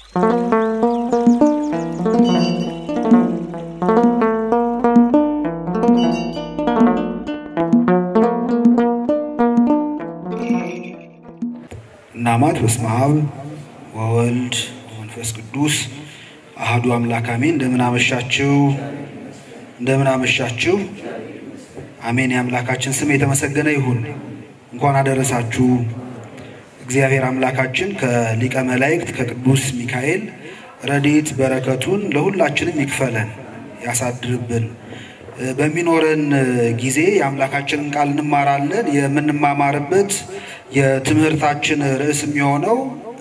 እናማት በስመ አብ ወወልድ ወመንፈስ ቅዱስ አህዱ አምላክ አሜን። እንደምን አመሻችሁ፣ እንደምን አመሻችሁ። አሜን። የአምላካችን ስም የተመሰገነ ይሁን። እንኳን አደረሳችሁ። እግዚአብሔር አምላካችን ከሊቀ መላእክት ከቅዱስ ሚካኤል ረድኤት በረከቱን ለሁላችንም ይክፈለን፣ ያሳድርብን። በሚኖረን ጊዜ የአምላካችንን ቃል እንማራለን። የምንማማርበት የትምህርታችን ርዕስ የሚሆነው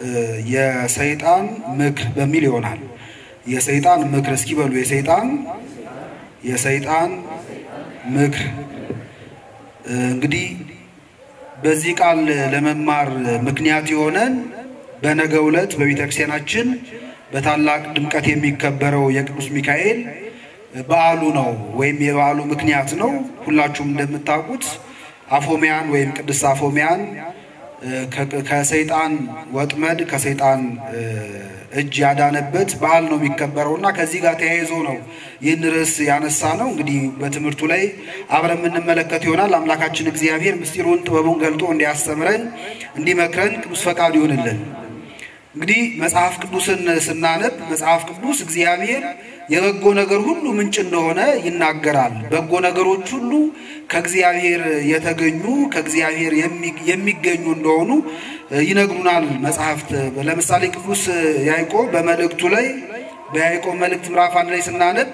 የሰይጣን ምክር በሚል ይሆናል። የሰይጣን ምክር እስኪ በሉ። የሰይጣን የሰይጣን ምክር እንግዲህ በዚህ ቃል ለመማር ምክንያት የሆነን በነገው ዕለት በቤተክርስቲያናችን በታላቅ ድምቀት የሚከበረው የቅዱስ ሚካኤል በዓሉ ነው ወይም የበዓሉ ምክንያት ነው። ሁላችሁም እንደምታውቁት አፎሚያን ወይም ቅድስት አፎሚያን ከሰይጣን ወጥመድ ከሰይጣን እጅ ያዳነበት በዓል ነው የሚከበረው እና ከዚህ ጋር ተያይዞ ነው ይህን ርዕስ ያነሳ ነው። እንግዲህ በትምህርቱ ላይ አብረን የምንመለከት ይሆናል። አምላካችን እግዚአብሔር ምስጢሩን ጥበቡን ገልጦ እንዲያስተምረን እንዲመክረን ቅዱስ ፈቃድ ይሆንልን። እንግዲህ መጽሐፍ ቅዱስን ስናነብ መጽሐፍ ቅዱስ እግዚአብሔር የበጎ ነገር ሁሉ ምንጭ እንደሆነ ይናገራል። በጎ ነገሮች ሁሉ ከእግዚአብሔር የተገኙ ከእግዚአብሔር የሚገኙ እንደሆኑ ይነግሩናል መጽሐፍት። ለምሳሌ ቅዱስ ያዕቆብ በመልእክቱ ላይ በያዕቆብ መልእክት ምዕራፍ አንድ ላይ ስናነብ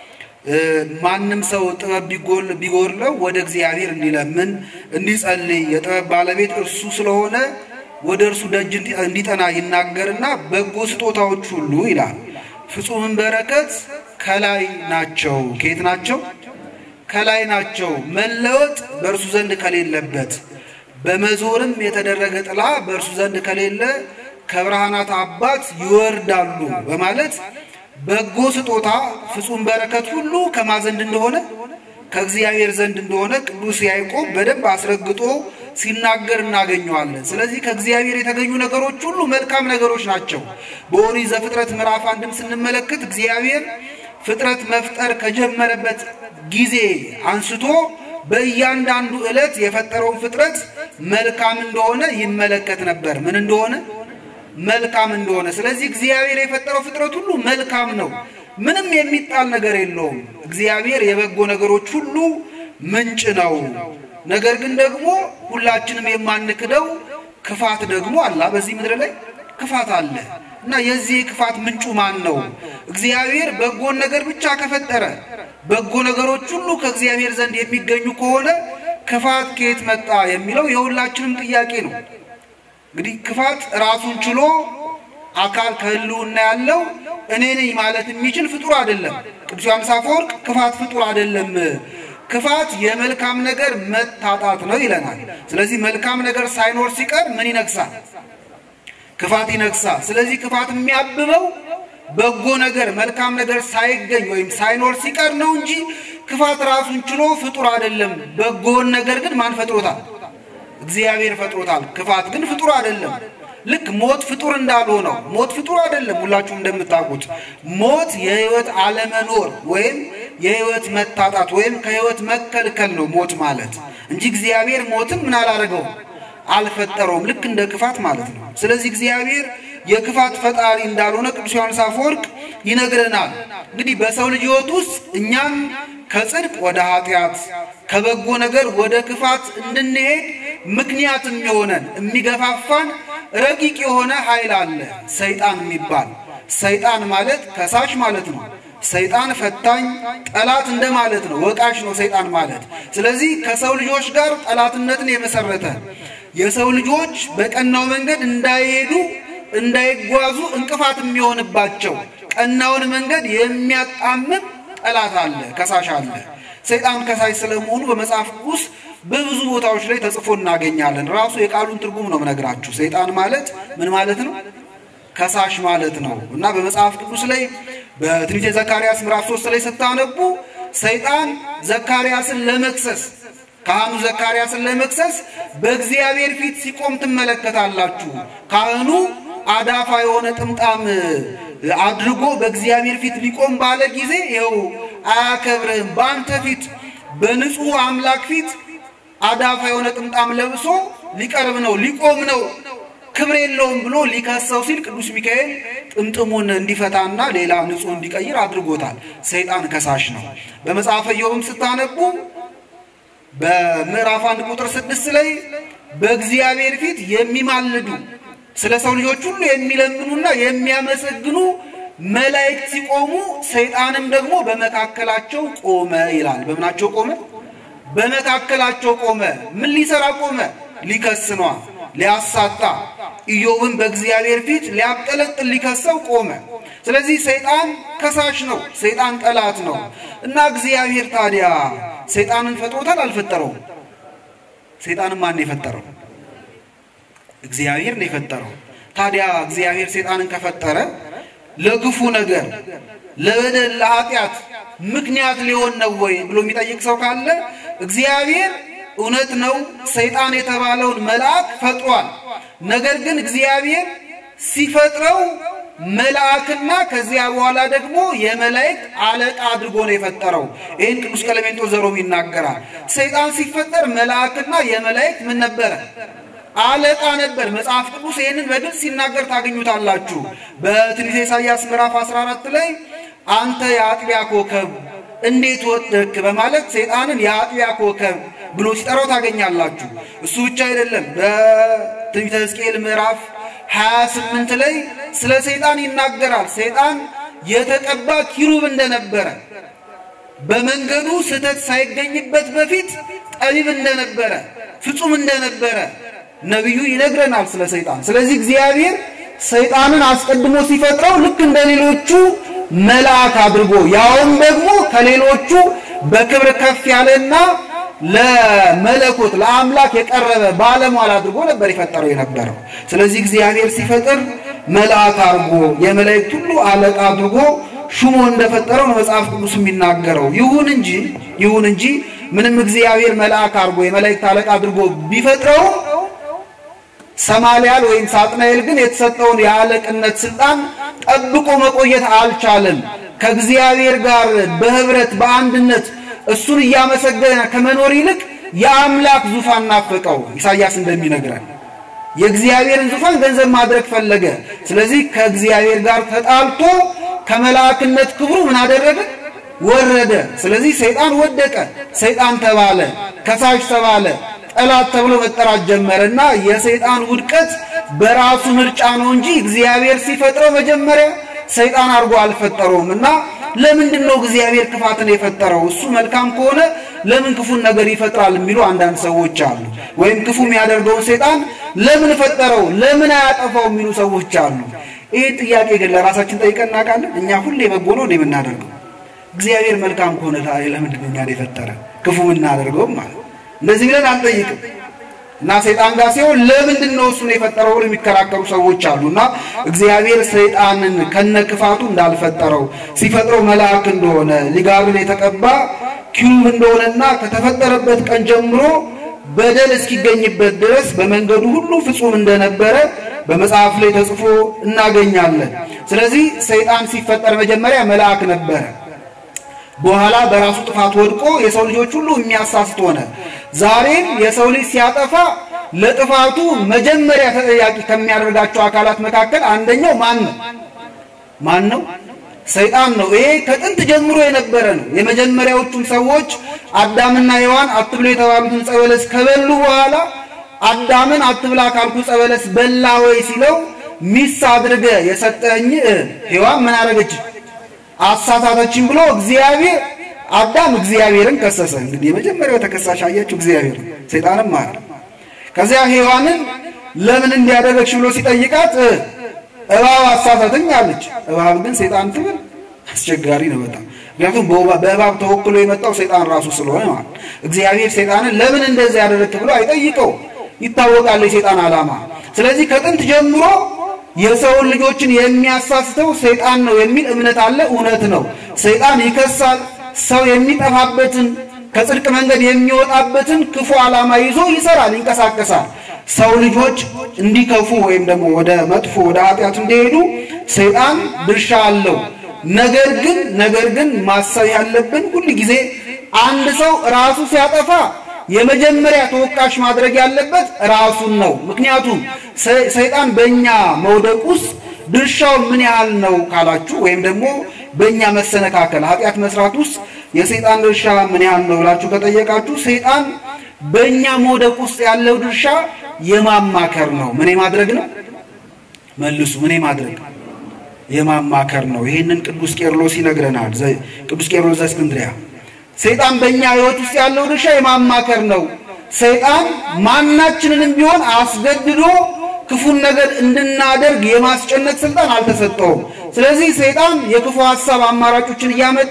ማንም ሰው ጥበብ ቢጎድለው ወደ እግዚአብሔር እንዲለምን እንዲጸልይ የጥበብ ባለቤት እርሱ ስለሆነ ወደ እርሱ ደጅ እንዲጠና ይናገርና በጎ ስጦታዎች ሁሉ ይላል ፍጹምን በረከት ከላይ ናቸው። ከየት ናቸው? ከላይ ናቸው። መለወጥ በእርሱ ዘንድ ከሌለበት በመዞርም የተደረገ ጥላ በእርሱ ዘንድ ከሌለ ከብርሃናት አባት ይወርዳሉ በማለት በጎ ስጦታ ፍጹም በረከት ሁሉ ከማ ዘንድ እንደሆነ ከእግዚአብሔር ዘንድ እንደሆነ ቅዱስ ያዕቆብ በደንብ አስረግጦ ሲናገር እናገኘዋለን። ስለዚህ ከእግዚአብሔር የተገኙ ነገሮች ሁሉ መልካም ነገሮች ናቸው። በኦሪት ዘፍጥረት ምዕራፍ አንድም ስንመለከት እግዚአብሔር ፍጥረት መፍጠር ከጀመረበት ጊዜ አንስቶ በእያንዳንዱ ዕለት የፈጠረውን ፍጥረት መልካም እንደሆነ ይመለከት ነበር። ምን እንደሆነ? መልካም እንደሆነ። ስለዚህ እግዚአብሔር የፈጠረው ፍጥረት ሁሉ መልካም ነው። ምንም የሚጣል ነገር የለውም። እግዚአብሔር የበጎ ነገሮች ሁሉ ምንጭ ነው። ነገር ግን ደግሞ ሁላችንም የማንክደው ክፋት ደግሞ አለ። በዚህ ምድር ላይ ክፋት አለ እና የዚህ ክፋት ምንጩ ማን ነው? እግዚአብሔር በጎን ነገር ብቻ ከፈጠረ በጎ ነገሮች ሁሉ ከእግዚአብሔር ዘንድ የሚገኙ ከሆነ ክፋት ከየት መጣ የሚለው የሁላችንም ጥያቄ ነው። እንግዲህ ክፋት ራሱን ችሎ አካል ከህልውና ያለው እኔ ነኝ ማለት የሚችል ፍጡር አይደለም። ቅዱስ ዮሐንስ አፈወርቅ ክፋት ፍጡር አይደለም ክፋት የመልካም ነገር መታጣት ነው ይለናል። ስለዚህ መልካም ነገር ሳይኖር ሲቀር ምን ይነግሳል? ክፋት ይነግሳል። ስለዚህ ክፋት የሚያብበው በጎ ነገር መልካም ነገር ሳይገኝ ወይም ሳይኖር ሲቀር ነው እንጂ ክፋት ራሱን ችሎ ፍጡር አይደለም። በጎን ነገር ግን ማን ፈጥሮታል? እግዚአብሔር ፈጥሮታል። ክፋት ግን ፍጡር አይደለም። ልክ ሞት ፍጡር እንዳልሆነው ሞት ፍጡር አይደለም። ሁላችሁም እንደምታውቁት ሞት የህይወት አለመኖር ወይም የህይወት መታጣት ወይም ከህይወት መከልከል ነው ሞት ማለት እንጂ እግዚአብሔር ሞትን ምን አላደረገውም አልፈጠረውም። ልክ እንደ ክፋት ማለት ነው። ስለዚህ እግዚአብሔር የክፋት ፈጣሪ እንዳልሆነ ቅዱስ ዮሐንስ አፈወርቅ ይነግረናል። እንግዲህ በሰው ልጅ ህይወት ውስጥ እኛም ከጽድቅ ወደ ኃጢአት ከበጎ ነገር ወደ ክፋት እንድንሄድ ምክንያት የሚሆነን የሚገፋፋን ረቂቅ የሆነ ኃይል አለ፣ ሰይጣን የሚባል ሰይጣን ማለት ከሳሽ ማለት ነው። ሰይጣን ፈታኝ ጠላት እንደማለት ነው። ወቃሽ ነው ሰይጣን ማለት። ስለዚህ ከሰው ልጆች ጋር ጠላትነትን የመሰረተ የሰው ልጆች በቀናው መንገድ እንዳይሄዱ እንዳይጓዙ እንቅፋት የሚሆንባቸው ቀናውን መንገድ የሚያጣምም ጠላት አለ፣ ከሳሽ አለ። ሰይጣን ከሳሽ ስለመሆኑ በመጽሐፍ ቅዱስ በብዙ ቦታዎች ላይ ተጽፎ እናገኛለን። ራሱ የቃሉን ትርጉም ነው የምነግራችሁ። ሰይጣን ማለት ምን ማለት ነው? ከሳሽ ማለት ነው እና በመጽሐፍ ቅዱስ ላይ በትንቢተ ዘካርያስ ምዕራፍ ሶስት ላይ ስታነቡ ሰይጣን ዘካርያስን ለመክሰስ ካህኑ ዘካርያስን ለመክሰስ በእግዚአብሔር ፊት ሲቆም ትመለከታላችሁ። ካህኑ አዳፋ የሆነ ጥምጣም አድርጎ በእግዚአብሔር ፊት ሊቆም ባለ ጊዜ ይኸው አያከብርህም። በአንተ ፊት በንጹሕ አምላክ ፊት አዳፋ የሆነ ጥምጣም ለብሶ ሊቀርብ ነው ሊቆም ነው ክብር የለውም ብሎ ሊከሰው ሲል ቅዱስ ሚካኤል ጥምጥሙን እንዲፈታና ሌላ ንጹሕ እንዲቀይር አድርጎታል። ሰይጣን ከሳሽ ነው። በመጽሐፈ ኢዮብም ስታነቡ በምዕራፍ አንድ ቁጥር ስድስት ላይ በእግዚአብሔር ፊት የሚማልዱ ስለ ሰው ልጆች ሁሉ የሚለምኑና የሚያመሰግኑ መላእክት ሲቆሙ ሰይጣንም ደግሞ በመካከላቸው ቆመ ይላል። በምናቸው ቆመ? በመካከላቸው ቆመ። ምን ሊሰራ ቆመ? ሊከስ ነዋ፣ ሊያሳጣ ኢዮብን በእግዚአብሔር ፊት ሊያብጠለጥል ሊከሰው ቆመ። ስለዚህ ሰይጣን ከሳሽ ነው፣ ሰይጣን ጠላት ነው እና እግዚአብሔር ታዲያ ሰይጣንን ፈጥሮታል? አልፈጠረውም? ሰይጣንን ማን የፈጠረው? እግዚአብሔር ነው የፈጠረው። ታዲያ እግዚአብሔር ሰይጣንን ከፈጠረ ለክፉ ነገር፣ ለበደል፣ ለኃጢአት ምክንያት ሊሆን ነው ወይ ብሎ የሚጠይቅ ሰው ካለ እግዚአብሔር እውነት ነው ሰይጣን የተባለውን መልአክ ፈጥሯል። ነገር ግን እግዚአብሔር ሲፈጥረው መልአክና ከዚያ በኋላ ደግሞ የመላእክት አለቃ አድርጎ ነው የፈጠረው። ይህን ቅዱስ ቀለሜንጦስ ዘሮም ይናገራል። ሰይጣን ሲፈጠር መልአክና የመላእክት ምን ነበረ? አለቃ ነበር። መጽሐፍ ቅዱስ ይህንን በግልጽ ሲናገር ታገኙታላችሁ። በትንቢተ ኢሳይያስ ምዕራፍ 14 ላይ አንተ የአጥቢያ ኮከብ እንዴት ወደክ በማለት ሰይጣንን የአጥቢያ ኮከብ ብሎ ሲጠራው ታገኛላችሁ። እሱ ብቻ አይደለም። በትንቢተ ሕዝቅኤል ምዕራፍ 28 ላይ ስለ ሰይጣን ይናገራል። ሰይጣን የተቀባ ኪሩብ እንደነበረ በመንገዱ ስህተት ሳይገኝበት በፊት ጠቢብ እንደነበረ ፍጹም እንደነበረ ነቢዩ ይነግረናል ስለ ሰይጣን። ስለዚህ እግዚአብሔር ሰይጣንን አስቀድሞ ሲፈጥረው ልክ እንደ ሌሎቹ መልአክ አድርጎ ያውም ደግሞ ከሌሎቹ በክብር ከፍ ያለና ለመለኮት ለአምላክ የቀረበ ባለሟል አድርጎ ነበር የፈጠረው የነበረው። ስለዚህ እግዚአብሔር ሲፈጥር መልአክ አድርጎ የመላእክት ሁሉ አለቃ አድርጎ ሹሞ እንደፈጠረው ነው መጽሐፍ ቅዱስ የሚናገረው። ይሁን እንጂ ይሁን እንጂ ምንም እግዚአብሔር መልአክ አድርጎ የመላእክት አለቃ አድርጎ ቢፈጥረውም ሰማልያል ወይም ሳጥናኤል ግን የተሰጠውን የአለቅነት ስልጣን ጠብቆ መቆየት አልቻለም። ከእግዚአብሔር ጋር በህብረት በአንድነት እሱን እያመሰገነ ከመኖር ይልቅ የአምላክ ዙፋን ናፈቀው። ኢሳይያስ እንደሚነግረን የእግዚአብሔርን ዙፋን ገንዘብ ማድረግ ፈለገ። ስለዚህ ከእግዚአብሔር ጋር ተጣልቶ ከመላእክነት ክብሩ ምን አደረገ? ወረደ። ስለዚህ ሰይጣን ወደቀ፣ ሰይጣን ተባለ፣ ከሳሽ ተባለ፣ ጠላት ተብሎ መጠራት ጀመረና የሰይጣን ውድቀት በራሱ ምርጫ ነው እንጂ እግዚአብሔር ሲፈጥረው መጀመሪያ ሰይጣን አድርጎ አልፈጠረውም። እና ለምንድን ነው እግዚአብሔር ክፋትን የፈጠረው? እሱ መልካም ከሆነ ለምን ክፉን ነገር ይፈጥራል የሚሉ አንዳንድ ሰዎች አሉ። ወይም ክፉ የሚያደርገውን ሰይጣን ለምን ፈጠረው? ለምን አያጠፋው የሚሉ ሰዎች አሉ። ይህ ጥያቄ ግን ለራሳችን ጠይቀን እናውቃለን? እኛ ሁሌ በጎ ነው እንደ የምናደርገው? እግዚአብሔር መልካም ከሆነ ለምንድን ነው እኛን የፈጠረ ክፉ የምናደርገውም ማለት እንደዚህ ብለን አንጠይቅም። እና ሰይጣን ጋር ሲሆን ለምንድን ነው እሱን የፈጠረው ብለው የሚከራከሩ ሰዎች አሉ። እና እግዚአብሔር ሰይጣንን ከነ ክፋቱ እንዳልፈጠረው ሲፈጥረው መልአክ እንደሆነ ሊጋብን የተቀባ ኪሩብ እንደሆነና ከተፈጠረበት ቀን ጀምሮ በደል እስኪገኝበት ድረስ በመንገዱ ሁሉ ፍጹም እንደነበረ በመጽሐፍ ላይ ተጽፎ እናገኛለን። ስለዚህ ሰይጣን ሲፈጠር መጀመሪያ መልአክ ነበረ። በኋላ በራሱ ጥፋት ወድቆ የሰው ልጆች ሁሉ የሚያሳስት ሆነ። ዛሬም የሰው ልጅ ሲያጠፋ ለጥፋቱ መጀመሪያ ተጠያቂ ከሚያደርጋቸው አካላት መካከል አንደኛው ማን ነው? ማን ነው? ሰይጣን ነው። ይሄ ከጥንት ጀምሮ የነበረ ነው። የመጀመሪያዎቹም ሰዎች አዳምና ሔዋን አትብሎ የተባሉትን ዕፀ በለስ ከበሉ በኋላ አዳምን አትብላ ካልኩ ዕፀ በለስ በላ ወይ ሲለው ሚስት አድርገ የሰጠኝ ሔዋን ምን አደረገች? አሳሳተችን ብሎ እግዚአብሔር አዳም እግዚአብሔርን ከሰሰ። እንግዲህ የመጀመሪያው ተከሳሽ አያችሁ እግዚአብሔር ሰይጣንም አለ። ከዚያ ሔዋንን ለምን እንዲያደረግሽ ብሎ ሲጠይቃት እባብ አሳሳተኝ አለች። እባብ ግን ሰይጣን ትብል አስቸጋሪ ነው በጣም ምክንያቱም በእባብ ተወክሎ የመጣው ሰይጣን ራሱ ስለሆነ ማለት እግዚአብሔር ሰይጣንን ለምን እንደዚህ ያደረግክ ብሎ አይጠይቀው። ይታወቃል የሰይጣን ዓላማ። ስለዚህ ከጥንት ጀምሮ የሰውን ልጆችን የሚያሳስተው ሰይጣን ነው የሚል እምነት አለ። እውነት ነው። ሰይጣን ይከሳል። ሰው የሚጠፋበትን ከጽድቅ መንገድ የሚወጣበትን ክፉ ዓላማ ይዞ ይሰራል፣ ይንቀሳቀሳል። ሰው ልጆች እንዲከፉ ወይም ደግሞ ወደ መጥፎ ወደ ኃጢአት እንዲሄዱ ሰይጣን ድርሻ አለው። ነገር ግን ነገር ግን ማሰብ ያለብን ሁል ጊዜ አንድ ሰው ራሱ ሲያጠፋ የመጀመሪያ ተወቃሽ ማድረግ ያለበት ራሱን ነው። ምክንያቱም ሰይጣን በእኛ መውደቅ ውስጥ ድርሻው ምን ያህል ነው ካላችሁ፣ ወይም ደግሞ በእኛ መሰነካከል ኃጢአት መስራት ውስጥ የሰይጣን ድርሻ ምን ያህል ነው ብላችሁ ከጠየቃችሁ ሰይጣን በእኛ መውደቅ ውስጥ ያለው ድርሻ የማማከር ነው። ምን ማድረግ ነው? መልሱ። ምን ማድረግ የማማከር ነው። ይህንን ቅዱስ ቄርሎስ ይነግረናል። ቅዱስ ቄርሎስ ዘእስክንድርያ ሰይጣን በእኛ ሕይወት ውስጥ ያለው ድርሻ የማማከር ነው። ሰይጣን ማናችንንም ቢሆን አስገድዶ ክፉን ነገር እንድናደርግ የማስጨነቅ ስልጣን አልተሰጠውም። ስለዚህ ሰይጣን የክፉ ሐሳብ አማራጮችን እያመጣ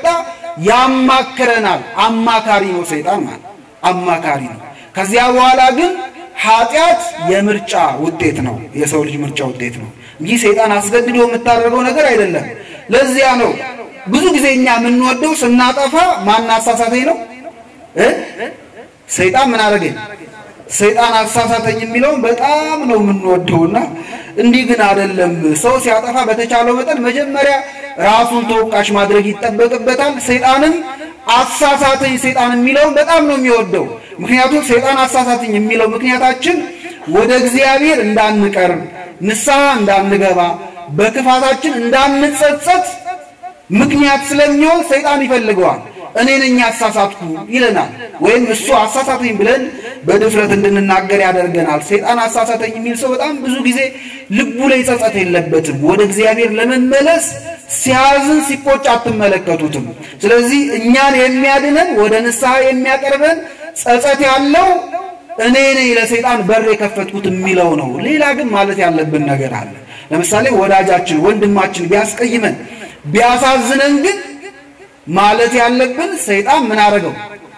ያማክረናል። አማካሪ ነው ሰይጣን ማለት አማካሪ ነው። ከዚያ በኋላ ግን ኃጢአት የምርጫ ውጤት ነው፣ የሰው ልጅ ምርጫ ውጤት ነው እንጂ ሰይጣን አስገድዶ የምታደርገው ነገር አይደለም። ለዚያ ነው ብዙ ጊዜ እኛ የምንወደው ስናጠፋ ማን አሳሳተኝ ነው እ ሰይጣን ምን አደረገኝ ሰይጣን አሳሳተኝ የሚለውን በጣም ነው የምንወደውና እንዲህ ግን አይደለም። ሰው ሲያጠፋ በተቻለው መጠን መጀመሪያ ራሱን ተወቃሽ ማድረግ ይጠበቅበታል። ሰይጣንም አሳሳተኝ ሰይጣን የሚለውን በጣም ነው የሚወደው። ምክንያቱም ሰይጣን አሳሳተኝ የሚለው ምክንያታችን ወደ እግዚአብሔር እንዳንቀርብ፣ ንስሐ እንዳንገባ፣ በክፋታችን እንዳንጸጸት ምክንያት ስለሚሆን ሰይጣን ይፈልገዋል። እኔ ነኝ አሳሳትኩ ይለናል። ወይም እሱ አሳሳተኝ ብለን በድፍረት እንድንናገር ያደርገናል። ሰይጣን አሳሳተኝ የሚል ሰው በጣም ብዙ ጊዜ ልቡ ላይ ጸጸት የለበትም። ወደ እግዚአብሔር ለመመለስ ሲያዝን፣ ሲቆጭ አትመለከቱትም። ስለዚህ እኛን የሚያድነን ወደ ንስሐ የሚያቀርበን ጸጸት ያለው እኔ ነኝ ለሰይጣን በር የከፈትኩት የሚለው ነው። ሌላ ግን ማለት ያለብን ነገር አለ። ለምሳሌ ወዳጃችን ወንድማችን ቢያስቀይመን ቢያሳዝነን ግን ማለት ያለብን ሰይጣን ምን አደረገው?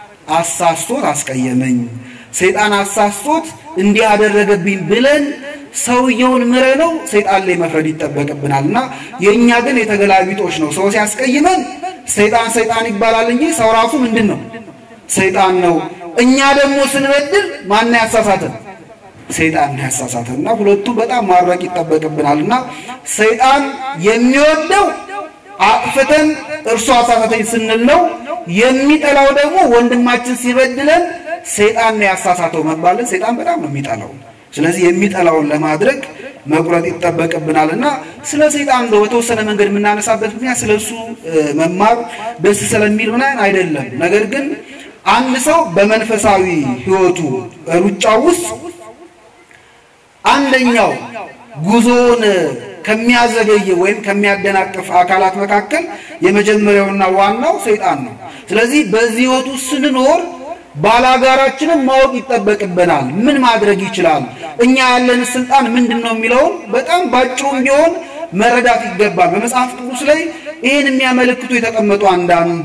አሳስቶት አስቀየመኝ፣ ሰይጣን አሳስቶት እንዲህ አደረገብኝ ብለን ሰውየውን ምረነው ሰይጣን ላይ መፍረድ ይጠበቅብናል። እና የእኛ ግን የተገላቢጦች ነው። ሰው ሲያስቀይመን ሰይጣን ሰይጣን ይባላል እንጂ ሰው ራሱ ምንድን ነው? ሰይጣን ነው። እኛ ደግሞ ስንበድል ማን ያሳሳተን? ሰይጣን ያሳሳተን። እና ሁለቱ በጣም ማድረግ ይጠበቅብናል። እና ሰይጣን የሚወደው አጥፍተን እርሱ አሳሳተኝ ስንል ነው። የሚጠላው ደግሞ ወንድማችን ሲበድለን ሰይጣን ነው ያሳሳተው መባልን ሰይጣን በጣም ነው የሚጠላው። ስለዚህ የሚጠላውን ለማድረግ መቁረጥ ይጠበቅብናል እና ስለ ሰይጣን እንደው በተወሰነ መንገድ የምናነሳበት ምክንያት ስለ እሱ መማር ደስ ስለሚል ምናምን አይደለም። ነገር ግን አንድ ሰው በመንፈሳዊ ሕይወቱ ሩጫ ውስጥ አንደኛው ጉዞውን ከሚያዘገይ ወይም ከሚያደናቅፍ አካላት መካከል የመጀመሪያውና ዋናው ሰይጣን ነው። ስለዚህ በዚህ ሕይወት ውስጥ ስንኖር ባላጋራችንን ማወቅ ይጠበቅብናል። ምን ማድረግ ይችላል? እኛ ያለን ስልጣን ምንድን ነው የሚለውን በጣም ባጭሩም ቢሆን መረዳት ይገባል። በመጽሐፍ ቅዱስ ላይ ይህን የሚያመለክቱ የተቀመጡ አንዳንድ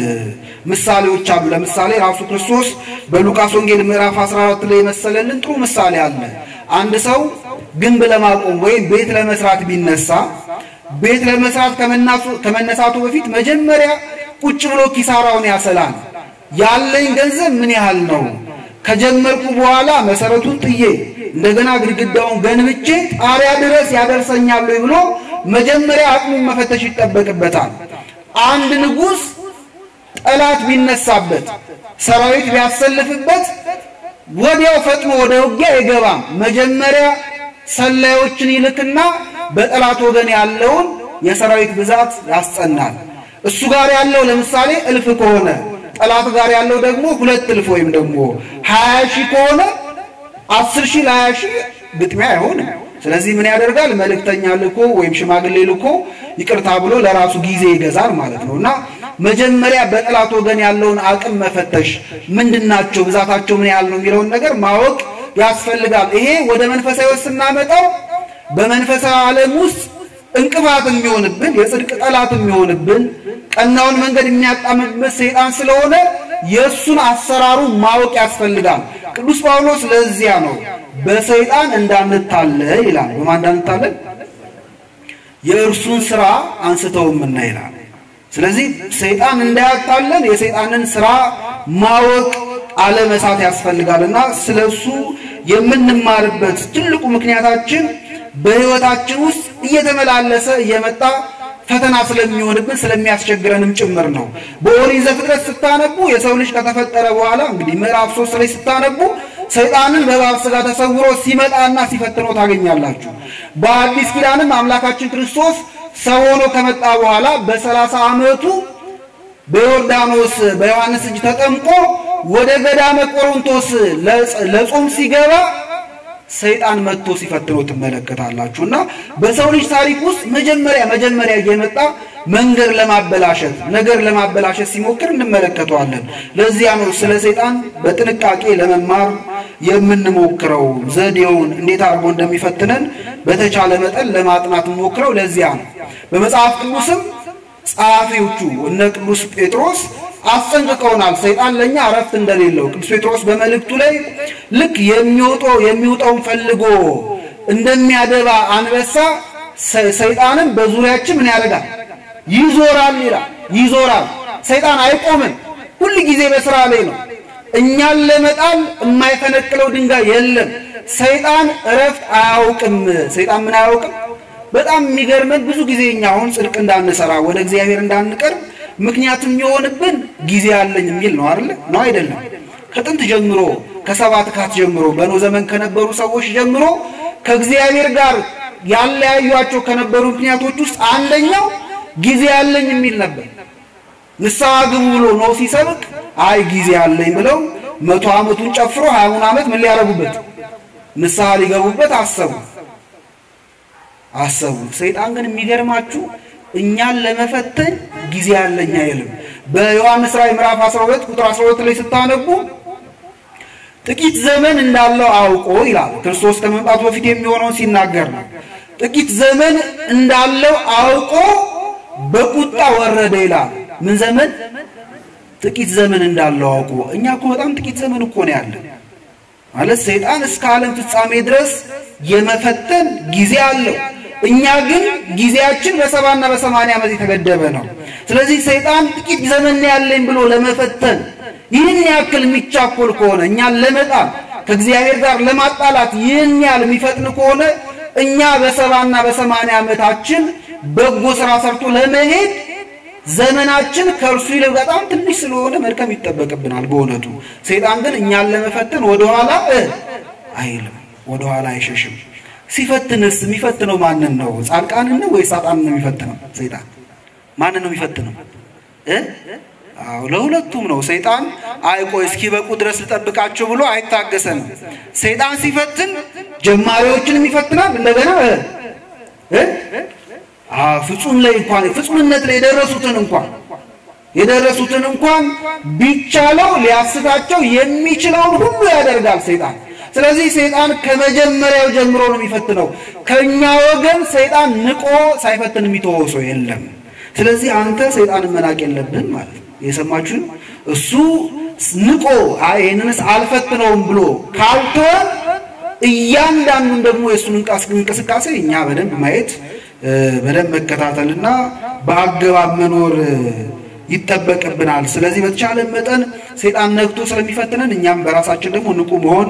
ምሳሌዎች አሉ። ለምሳሌ ራሱ ክርስቶስ በሉቃስ ወንጌል ምዕራፍ 14 ላይ የመሰለልን ጥሩ ምሳሌ አለ። አንድ ሰው ግንብ ለማቆም ወይም ቤት ለመስራት ቢነሳ ቤት ለመስራት ከመነሳቱ በፊት መጀመሪያ ቁጭ ብሎ ኪሳራውን ያሰላል። ያለኝ ገንዘብ ምን ያህል ነው? ከጀመርኩ በኋላ መሰረቱን ጥዬ እንደገና ግድግዳውን ገንብቼ ጣሪያ ድረስ ያደርሰኛል ብሎ መጀመሪያ አቅሙን መፈተሽ ይጠበቅበታል። አንድ ንጉሥ ጠላት ቢነሳበት፣ ሰራዊት ቢያሰልፍበት ወዲያው ፈጥኖ ወደ ውጊያ አይገባም። መጀመሪያ ሰላዮችን ይልክና በጠላት ወገን ያለውን የሰራዊት ብዛት ያስጸናል። እሱ ጋር ያለው ለምሳሌ እልፍ ከሆነ ጠላት ጋር ያለው ደግሞ ሁለት እልፍ ወይም ደግሞ ሀያ ሺህ ከሆነ አስር ሺህ ለሀያ ሺህ ግጥሚያ አይሆንም። ስለዚህ ምን ያደርጋል? መልእክተኛ ልኮ ወይም ሽማግሌ ልኮ ይቅርታ ብሎ ለራሱ ጊዜ ይገዛል ማለት ነው እና መጀመሪያ በጠላት ወገን ያለውን አቅም መፈተሽ ምንድናቸው፣ ብዛታቸው ምን ያህል ነው የሚለውን ነገር ማወቅ ያስፈልጋል። ይሄ ወደ መንፈሳዊ ስናመጣው በመንፈሳዊ ዓለም ውስጥ እንቅፋት የሚሆንብን የጽድቅ ጠላት የሚሆንብን ቀናውን መንገድ የሚያጣምብን ሰይጣን ስለሆነ የእሱን አሰራሩ ማወቅ ያስፈልጋል። ቅዱስ ጳውሎስ ለዚያ ነው በሰይጣን እንዳንታለል ይላል። በማን እንዳንታለል? የእርሱን ስራ አንስተውምና ይላል። ስለዚህ ሰይጣን እንዳያታለን የሰይጣንን ስራ ማወቅ አለመሳት ያስፈልጋልና ስለሱ የምንማርበት ትልቁ ምክንያታችን በሕይወታችን ውስጥ እየተመላለሰ እየመጣ ፈተና ስለሚሆንብን ስለሚያስቸግረንም ጭምር ነው። በኦሪት ዘፍጥረት ስታነቡ የሰው ልጅ ከተፈጠረ በኋላ እንግዲህ ምዕራፍ ሶስት ላይ ስታነቡ ሰይጣንን በእባብ ሥጋ ተሰውሮ ሲመጣና ሲፈትነው ታገኛላችሁ። በአዲስ ኪዳንም አምላካችን ክርስቶስ ሰው ሆኖ ከመጣ በኋላ በሰላሳ ዓመቱ በዮርዳኖስ በዮሐንስ እጅ ተጠምቆ ወደ ገዳመ ቆሮንቶስ ለጾም ሲገባ ሰይጣን መጥቶ ሲፈትነው ትመለከታላችሁ። እና በሰው ልጅ ታሪክ ውስጥ መጀመሪያ መጀመሪያ እየመጣ መንገድ ለማበላሸት ነገር ለማበላሸት ሲሞክር እንመለከተዋለን። ለዚያ ነው ስለ ሰይጣን በጥንቃቄ ለመማር የምንሞክረው። ዘዴውን እንዴት አድርጎ እንደሚፈትነን በተቻለ መጠን ለማጥናት ሞክረው። ለዚያ ነው በመጽሐፍ ቅዱስም ጸሐፊዎቹ እነ ቅዱስ ጴጥሮስ አስጠንቅቀውናል። ሰይጣን ለእኛ እረፍት እንደሌለው ቅዱስ ጴጥሮስ በመልእክቱ ላይ ልክ የሚወጣው የሚውጠውን ፈልጎ እንደሚያደባ አንበሳ ሰይጣንም በዙሪያችን ምን ያደርጋል? ይዞራል ይላል። ይዞራል። ሰይጣን አይቆምም። ሁል ጊዜ በስራ ላይ ነው። እኛን ለመጣል የማይፈነቅለው ድንጋይ የለም። ሰይጣን እረፍት አያውቅም። ሰይጣን ምን አያውቅም? በጣም የሚገርመን ብዙ ጊዜ እኛ አሁን ጽድቅ እንዳንሰራ ወደ እግዚአብሔር እንዳንቀርብ ምክንያቱም የሆንብን ጊዜ አለኝ የሚል ነው አይደለ? ነው አይደለም? ከጥንት ጀምሮ ከሰባት ካት ጀምሮ በኖህ ዘመን ከነበሩ ሰዎች ጀምሮ ከእግዚአብሔር ጋር ያለያዩቸው ከነበሩ ምክንያቶች ውስጥ አንደኛው ጊዜ አለኝ የሚል ነበር። ንስሐ ግቡ ብሎ ኖህ ሲሰብክ አይ ጊዜ አለኝ ብለው መቶ ዓመቱን ጨፍሮ ሀያውን ዓመት ምን ሊያረጉበት ንስሐ ሊገቡበት አሰቡ አሰቡ። ሰይጣን ግን የሚገርማችሁ እኛን ለመፈተን ጊዜ ያለኝ አይልም። በዮሐንስ ራእይ ምዕራፍ 12 ቁጥር 12 ላይ ስታነቡ ጥቂት ዘመን እንዳለው አውቆ ይላል። ክርስቶስ ከመምጣቱ በፊት የሚሆነውን ሲናገር ነው። ጥቂት ዘመን እንዳለው አውቆ በቁጣ ወረደ ይላል። ምን ዘመን? ጥቂት ዘመን እንዳለው አውቆ። እኛ እኮ በጣም ጥቂት ዘመን እኮ ነው ያለን ማለት ሰይጣን እስከ ዓለም ፍጻሜ ድረስ የመፈተን ጊዜ አለው። እኛ ግን ጊዜያችን በሰባና በሰማንያ ዓመት የተገደበ ነው። ስለዚህ ሰይጣን ጥቂት ዘመን ያለኝ ብሎ ለመፈተን ይህን ያክል የሚቻኮል ከሆነ እኛን ለመጣል ከእግዚአብሔር ጋር ለማጣላት ይህን ያህል የሚፈጥን ከሆነ እኛ በሰባና በሰማንያ ዓመታችን በጎ ስራ ሰርቶ ለመሄድ ዘመናችን ከእርሱ ይልቅ በጣም ትንሽ ስለሆነ መድከም ይጠበቅብናል። በእውነቱ ሰይጣን ግን እኛን ለመፈተን ወደኋላ አይልም፣ ወደኋላ አይሸሽም። ሲፈትንስ የሚፈትነው ማንን ነው? ጻድቃንን ነው ወይስ ሳጣንን ነው የሚፈትነው? ሰይጣን ማንን ነው የሚፈትነው? እ አዎ ለሁለቱም ነው። ሰይጣን አይ ቆይ እስኪበቁ ድረስ ልጠብቃቸው ብሎ አይታገሰንም። ሰይጣን ሲፈትን ጀማሪዎችንም ይፈትናል። እንደገና እ ፍጹም ላይ እንኳን ፍጹምነት ላይ የደረሱትን እንኳን የደረሱትን እንኳን ቢቻለው ሊያስታቸው የሚችለውን ሁሉ ያደርጋል ሰይጣን። ስለዚህ ሰይጣን ከመጀመሪያው ጀምሮ ነው የሚፈትነው። ከኛ ወገን ሰይጣን ንቆ ሳይፈትን የሚተወው ሰው የለም። ስለዚህ አንተ ሰይጣንን መናቅ የለብህም ማለት ነው። የሰማችሁን እሱ ንቆ አይ ይህንንስ አልፈትነውም ብሎ ካልተወ እያንዳንዱን ደግሞ የእሱን እንቅስቃሴ እኛ በደንብ ማየት በደንብ መከታተልና በአገባብ መኖር ይጠበቅብናል። ስለዚህ በተቻለ መጠን ሰይጣን ነግቶ ስለሚፈትነን እኛም በራሳችን ደግሞ ንቁ መሆን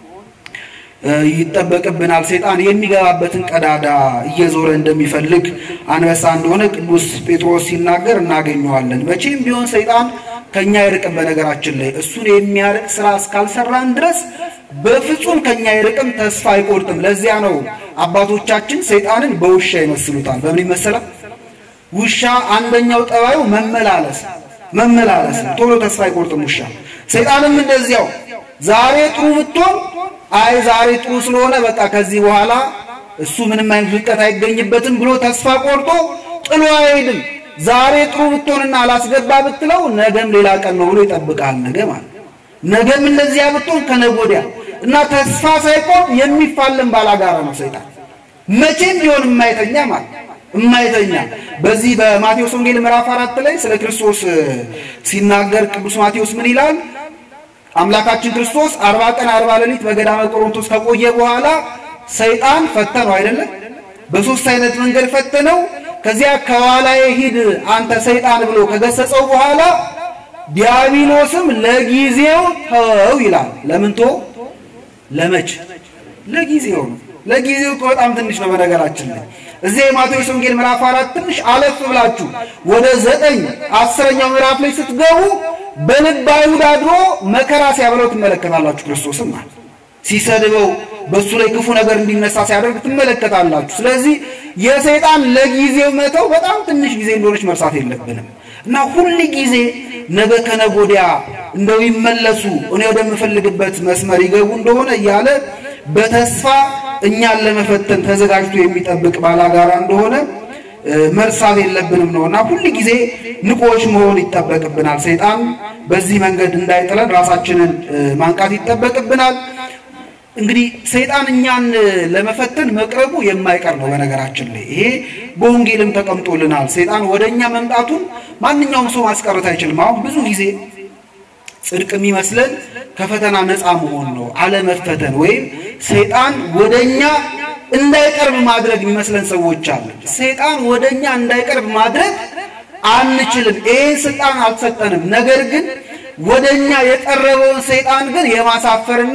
ይጠበቅብናል። ሰይጣን የሚገባበትን ቀዳዳ እየዞረ እንደሚፈልግ አንበሳ እንደሆነ ቅዱስ ጴጥሮስ ሲናገር እናገኘዋለን። መቼም ቢሆን ሰይጣን ከኛ አይርቅም። በነገራችን ላይ እሱን የሚያርቅ ስራ እስካልሰራን ድረስ በፍጹም ከኛ አይርቅም፣ ተስፋ አይቆርጥም። ለዚያ ነው አባቶቻችን ሰይጣንን በውሻ ይመስሉታል። በምን ይመሰላል? ውሻ አንደኛው ጠባዩ መመላለስ መመላለስ፣ ቶሎ ተስፋ አይቆርጥም ውሻ። ሰይጣንም እንደዚያው ዛሬ ጥሩ ብትሆን አይ ዛሬ ጥሩ ስለሆነ በቃ ከዚህ በኋላ እሱ ምንም አይነት ውድቀት አይገኝበትም ብሎ ተስፋ ቆርጦ ጥሎ አይሄድም። ዛሬ ጥሩ ብትሆንና አላስገባ ብትለው ነገም ሌላ ቀን ነው ብሎ ይጠብቃል። ነገ ማለት ነገም እንደዚያ ብትሆን ከነገ ወዲያ እና ተስፋ ሳይቆርጥ የሚፋለም ባላጋራ ነው ሰይጣን። መቼም ቢሆን የማይተኛ ማለት የማይተኛ በዚህ በማቴዎስ ወንጌል ምዕራፍ አራት ላይ ስለ ክርስቶስ ሲናገር ቅዱስ ማቴዎስ ምን ይላል? አምላካችን ክርስቶስ አርባ ቀን አርባ ሌሊት በገዳመ ቆሮንቶስ ከቆየ በኋላ ሰይጣን ፈተነው አይደለም? በሶስት አይነት መንገድ ፈተነው። ከዚያ ከኋላዬ ሂድ አንተ ሰይጣን ብሎ ከገሰጸው በኋላ ዲያብሎስም ለጊዜው ተወው ይላል። ለምን ተወው? ለመች ለጊዜው ነው። ለጊዜው እኮ በጣም ትንሽ ነው። በነገራችን ላይ እዚህ የማቴዎስ ወንጌል ምዕራፍ አራት ትንሽ አለፍ ብላችሁ ወደ ዘጠኝ አስረኛው ምዕራፍ ላይ ስትገቡ በልብ አይሁድ አድሮ መከራ ሲያበለው ትመለከታላችሁ። ክርስቶስም ማለት ሲሰድበው በእሱ ላይ ክፉ ነገር እንዲነሳ ሲያደርግ ትመለከታላችሁ። ስለዚህ የሰይጣን ለጊዜው መተው በጣም ትንሽ ጊዜ እንደሆነች መርሳት የለብንም እና ሁል ጊዜ ነገ ከነገ ወዲያ እንደው ይመለሱ እኔ ወደምፈልግበት መስመር ይገቡ እንደሆነ እያለ በተስፋ እኛን ለመፈተን ተዘጋጅቶ የሚጠብቅ ባላጋራ እንደሆነ መርሳት የለብንም ነው እና ሁል ጊዜ ንቆች መሆን ይጠበቅብናል። ሰይጣን በዚህ መንገድ እንዳይጥለን ራሳችንን ማንቃት ይጠበቅብናል። እንግዲህ ሰይጣን እኛን ለመፈተን መቅረቡ የማይቀር ነው። በነገራችን ላይ ይሄ በወንጌልም ተቀምጦልናል። ሰይጣን ወደ እኛ መምጣቱን ማንኛውም ሰው ማስቀረት አይችልም። አሁን ብዙ ጊዜ ጽድቅ የሚመስለን ከፈተና ነፃ መሆን ነው፣ አለመፈተን ወይም ሰይጣን ወደ እኛ እንዳይቀርብ ማድረግ የሚመስለን ሰዎች አለን። ሰይጣን ወደ እኛ እንዳይቀርብ ማድረግ አንችልም። ይህን ስልጣን አልተሰጠንም። ነገር ግን ወደ እኛ የቀረበውን ሰይጣን ግን የማሳፈርና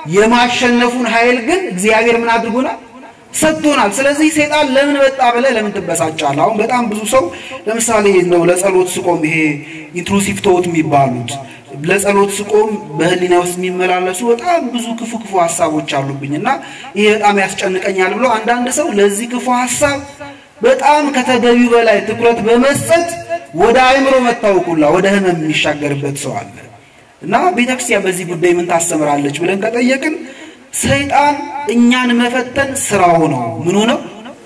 የማሸነፉን ኃይል ግን እግዚአብሔር ምን አድርጎናል? ሰጥቶናል። ስለዚህ ሰይጣን ለምን መጣ ብለህ ለምን ትበሳጫለህ? አሁን በጣም ብዙ ሰው ለምሳሌ ነው ለጸሎት ስቆም ይሄ ኢንትሩሲቭ ቶት የሚባሉት ለጸሎት ስቆም በህሊና ውስጥ የሚመላለሱ በጣም ብዙ ክፉ ክፉ ሀሳቦች አሉብኝ እና ይሄ በጣም ያስጨንቀኛል ብሎ አንዳንድ ሰው ለዚህ ክፉ ሀሳብ በጣም ከተገቢው በላይ ትኩረት በመስጠት ወደ አእምሮ መታወቁላ ወደ ህመም የሚሻገርበት ሰው አለ እና ቤተክርስቲያን በዚህ ጉዳይ ምን ታስተምራለች ብለን ከጠየቅን ሰይጣን እኛን መፈተን ስራው ነው። ምኑ ነው?